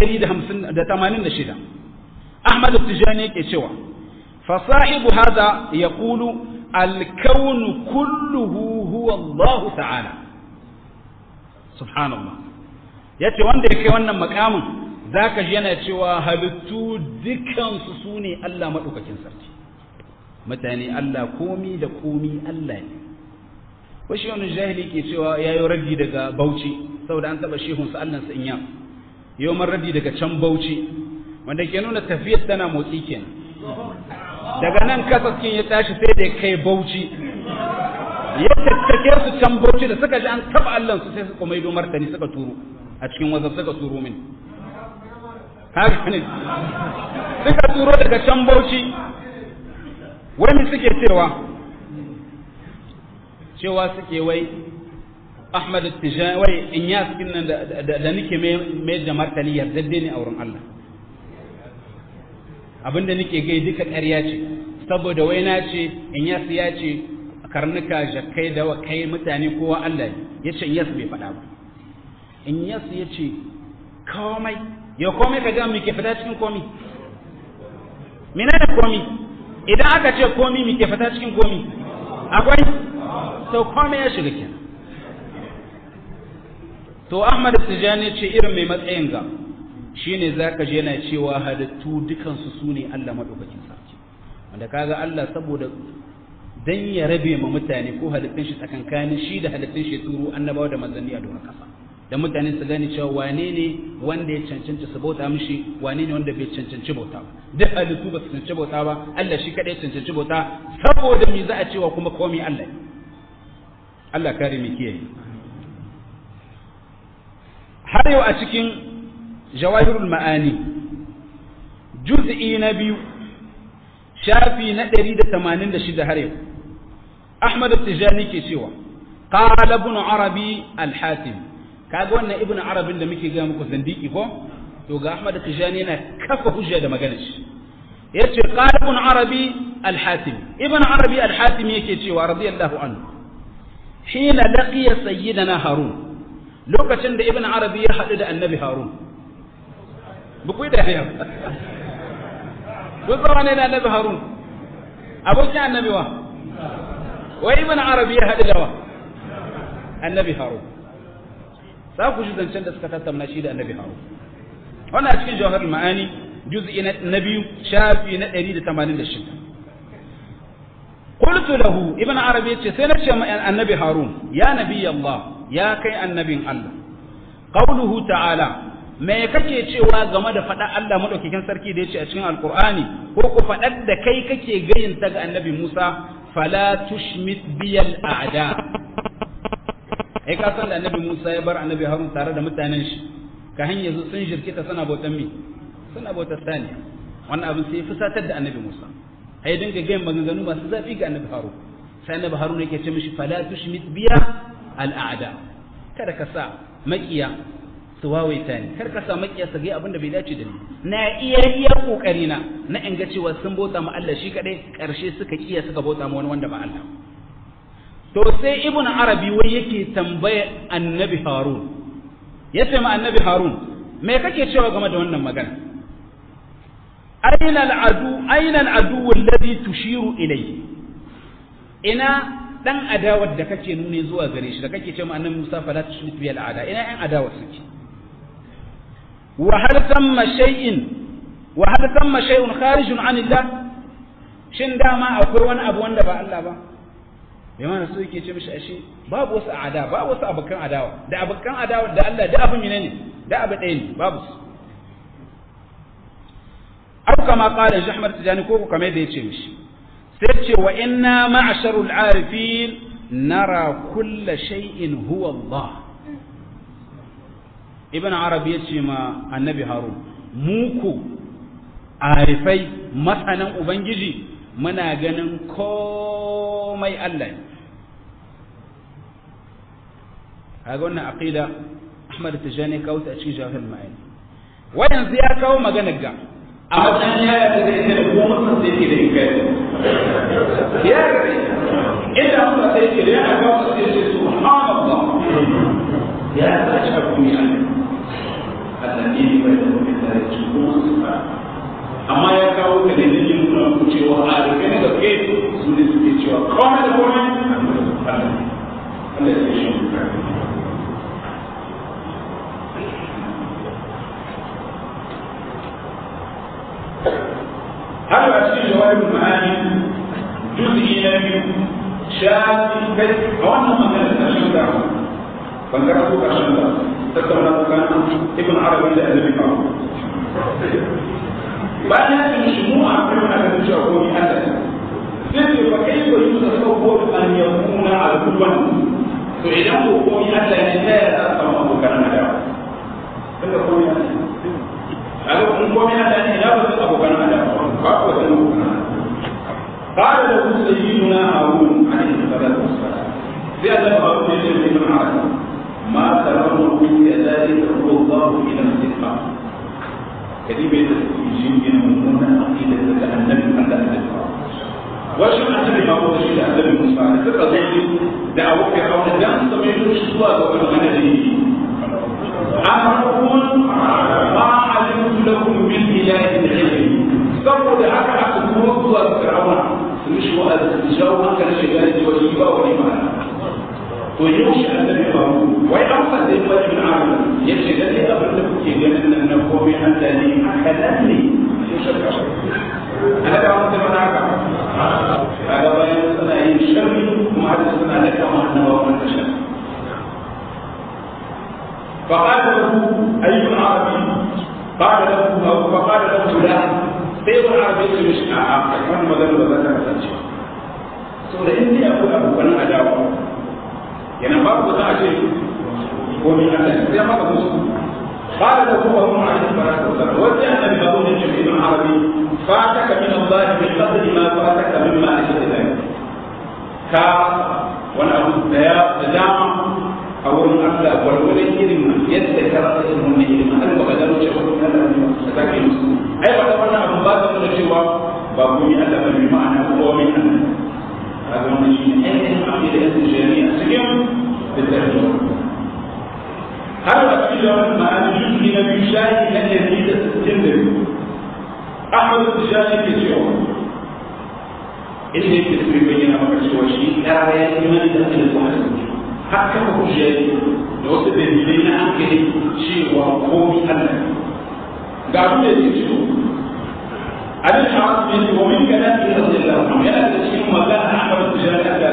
186 Ahmad Tijani yake cewa fa sahibu hadha yaqulu alkaunu kulluhu huwa Allah ta'ala subhanallah yace wanda ya kai wannan makamin zaka ji yana cewa halittu dukansu su ne Allah madaukakin sarki mutane Allah komi da komi Allah ne washi wani jahili ke cewa ya yi raddi daga bauchi saboda an taɓa shehunsa allansa in yam yau man raddi daga can bauchi wanda ke nuna tafiyar tana motsi kenan daga nan kasaskin ya tashi sai da kai bauchi ya tattake su can bauchi da suka ji an taɓa allansu sai suka maido martani suka turo a cikin wazar suka turo min haka ne suka turo daga can bauchi wani suke cewa cewa suke wai Ahmad Tijani wai in ya cikin nan da nake mai da martani yardadde ne a wurin Allah abinda nake gai duka ƙarya ce saboda wai na ce in ya ya ce karnuka jakkai da kai mutane kowa Allah ya ce in yas bai faɗa ba in yas ya ce komai ya komai ka ga ke fita cikin komi menene komi idan aka ce komi me ke fita cikin komi akwai to komai ya shiga kenan to Ahmad Tijani ce irin mai matsayin ga shine zaka je yana cewa halittu dukansu su ne Allah madaukakin sarki wanda kaga Allah saboda dan ya rabe ma mutane ko halittun shi tsakankanin shi da halittun shi turu annabawa da manzanni a doron kasa da mutane su gane cewa wane ne wanda ya cancanci su bauta mishi wane ne wanda bai cancanci bauta ba duk halittu ba su cancanci bauta ba Allah shi kadai cancanci bauta saboda me za a cewa kuma komai Allah Allah kare mu kiyaye har yau a cikin jawahirul ma'ani juz'i na biyu shafi na 186 har yau Ahmad Tijani ke cewa qala ibn Arabi al-Hatim kaga wannan ibn Arabin da muke ga muku zindiki ko to ga Ahmad Tijani yana kafa hujja da maganar shi yace qala ibn Arabi al-Hatim ibn Arabi al-Hatim yake cewa radiyallahu anhu hina laqiya sayyidina Harun lokacin da ibn Arabi ya hadu da annabi Harun buku da ya duk ne da annabi Harun abokin annabi wa wai ibn Arabi ya hadu da wa annabi Harun za ku ji zancen da suka tattauna shi da annabi Harun wannan a cikin jawahar ma'ani juz'i na biyu shafi na 186 قلت له ابن عربي yace sai nace ma annabi harun ya nabi allah ya kai annabin allah qauluhu ta'ala me kake cewa game da faɗa Allah madaukakin sarki da yace a cikin alqur'ani ko ku faɗar da kai kake gayin ta ga annabi Musa fala tushmit biyal a'da ai ka san da annabi Musa ya bar annabi Harun tare da mutanen shi ka hanya sun jirkita suna bautan mi suna bautar sani wannan abin sai fusatar da annabi Musa ai dinga gayin maganganu masu zafi ga annabi Harun sai annabi Harun yake ce mishi fala tushmit biya al a'da kada ka sa makiya su wawaita ni kar ka sa makiya su ga abin da bai dace da ni na iya iya kokari na na in ga cewa sun bauta ma Allah shi kadai karshe suka kiya suka bauta ma wani wanda ba Allah to sai ibnu arabi wai yake tambaya annabi harun yace ma annabi harun me kake cewa game da wannan magana aina al'adu aina al'adu alladhi tushiru ilayhi ina dan adawar da kake nune zuwa gare shi da kake cewa annabi Musa fala tushrik bi al'ada ina yan adawar suke wa hal thamma shay'in wa hal thamma shay'un kharijun an Allah shin dama akwai wani abu wanda ba Allah ba bai mana so yake ce mishi ashe babu wasu ada babu wasu abokan adawa da abokan adawa da Allah da abin ne da abu ɗaya ne babu su au kama qala Ahmad Tijani ko ko kamar da yace mishi sai ce wa inna ma'sharul arifin nara kulla shay'in huwa Allah ibn arabi yace ma annabi harun muku arifai masanan ubangiji muna ganin komai Allah ne kaga wannan aqida Ahmad Tijani kawo ta cikin jahil ma'ani wa yanzu ya kawo maganar ga a matsayin ya yarda da ita da kuma mutum sai ke da ikai ya yarda inda mutum sai ke da ya kawo sai ce subhanallah ya yarda shi ku ya Allah ne bai da mutum da ya kuma amma ya kawo ka da dalilin nuna ku cewa a rufe na gaske su ne suke cewa jawabin ma'ani juz'i na biyu shafi kai a wannan magana da ƙarshen da ban karatu ƙarshen da tattauna tsakanin ibn arabi da annabi ba bayan ya ce shi mu a kai muna ganin cewa ko ni Allah sai ce fa kai ko yusa sawwar an yakuna aduwan to idan ko ko ni Allah ne ta ya za samu abokan adawa tunda ko ni Allah kun ko ni Allah ne ina ba su abokan adawa ba ko da abokan قال له سيدنا هارون عليه الصلاه والسلام في هذا هارون يجب ان يعرف ما ترونه كذلك هو الله الى الاستقامه كلمة يجيب من مضمون عقيدة النبي على الاستقامة وشو النبي ما هو شيء النبي موسى على فكرة زي دعوة فرعون ده سمعوا شو الله وقالوا أنا لي أمركم ما علمت لكم من إله غيري saboda haka aka kuma zuwa ga fir'auna su mishi wa'azi su jawo hankalin shi gane cewa shi ba wani ma'ana to yau shi annabi ba mu wai an fa zai fa ibn amr ya ce lalle abin da kuke ganin nan na komai Allah ne haka nan ne sai shakka ana da wani zaman haka kaga bayan suna yin sharri kuma hada suna da kama annabawa wannan sharri فقال له أي عربي قال له أو فقال له لا sai wani arabi su mishi a a wani magana ba za ta kasance so da in dai akwai abokan adawa yana babu za a ce ko ni Allah sai maka musu قال له هو عليه الصلاه والسلام وجه النبي بقول الجميع العربي فاتك من الله بقدر ما فاتك مما اجل ذلك كا وانا ابو الدام او الله والولد علم يذكر علم علم انا بقدر شيء من الله مسلم ai ba da wannan abin ba ta nuna cewa ba ku yi Allah ba bi ma'ana ko min Allah kaga wannan shi ne ainihin abin da yake shari'a cikin littafi har a cikin yawan ma'ani yusufi na biyu shayi na ɗari da sittin da biyu Ahmad Tijani ke cewa inda yake so bayyana maka cewa shi ƙara ya yi mani da ake da kuma har kama hujjaji da wasu dalilai na hankali cewa komi Allah ga abin da yake cewa abin da wasu ne wa min kana fi radiyallahu anhu yana da cikin magana Ahmad Tijani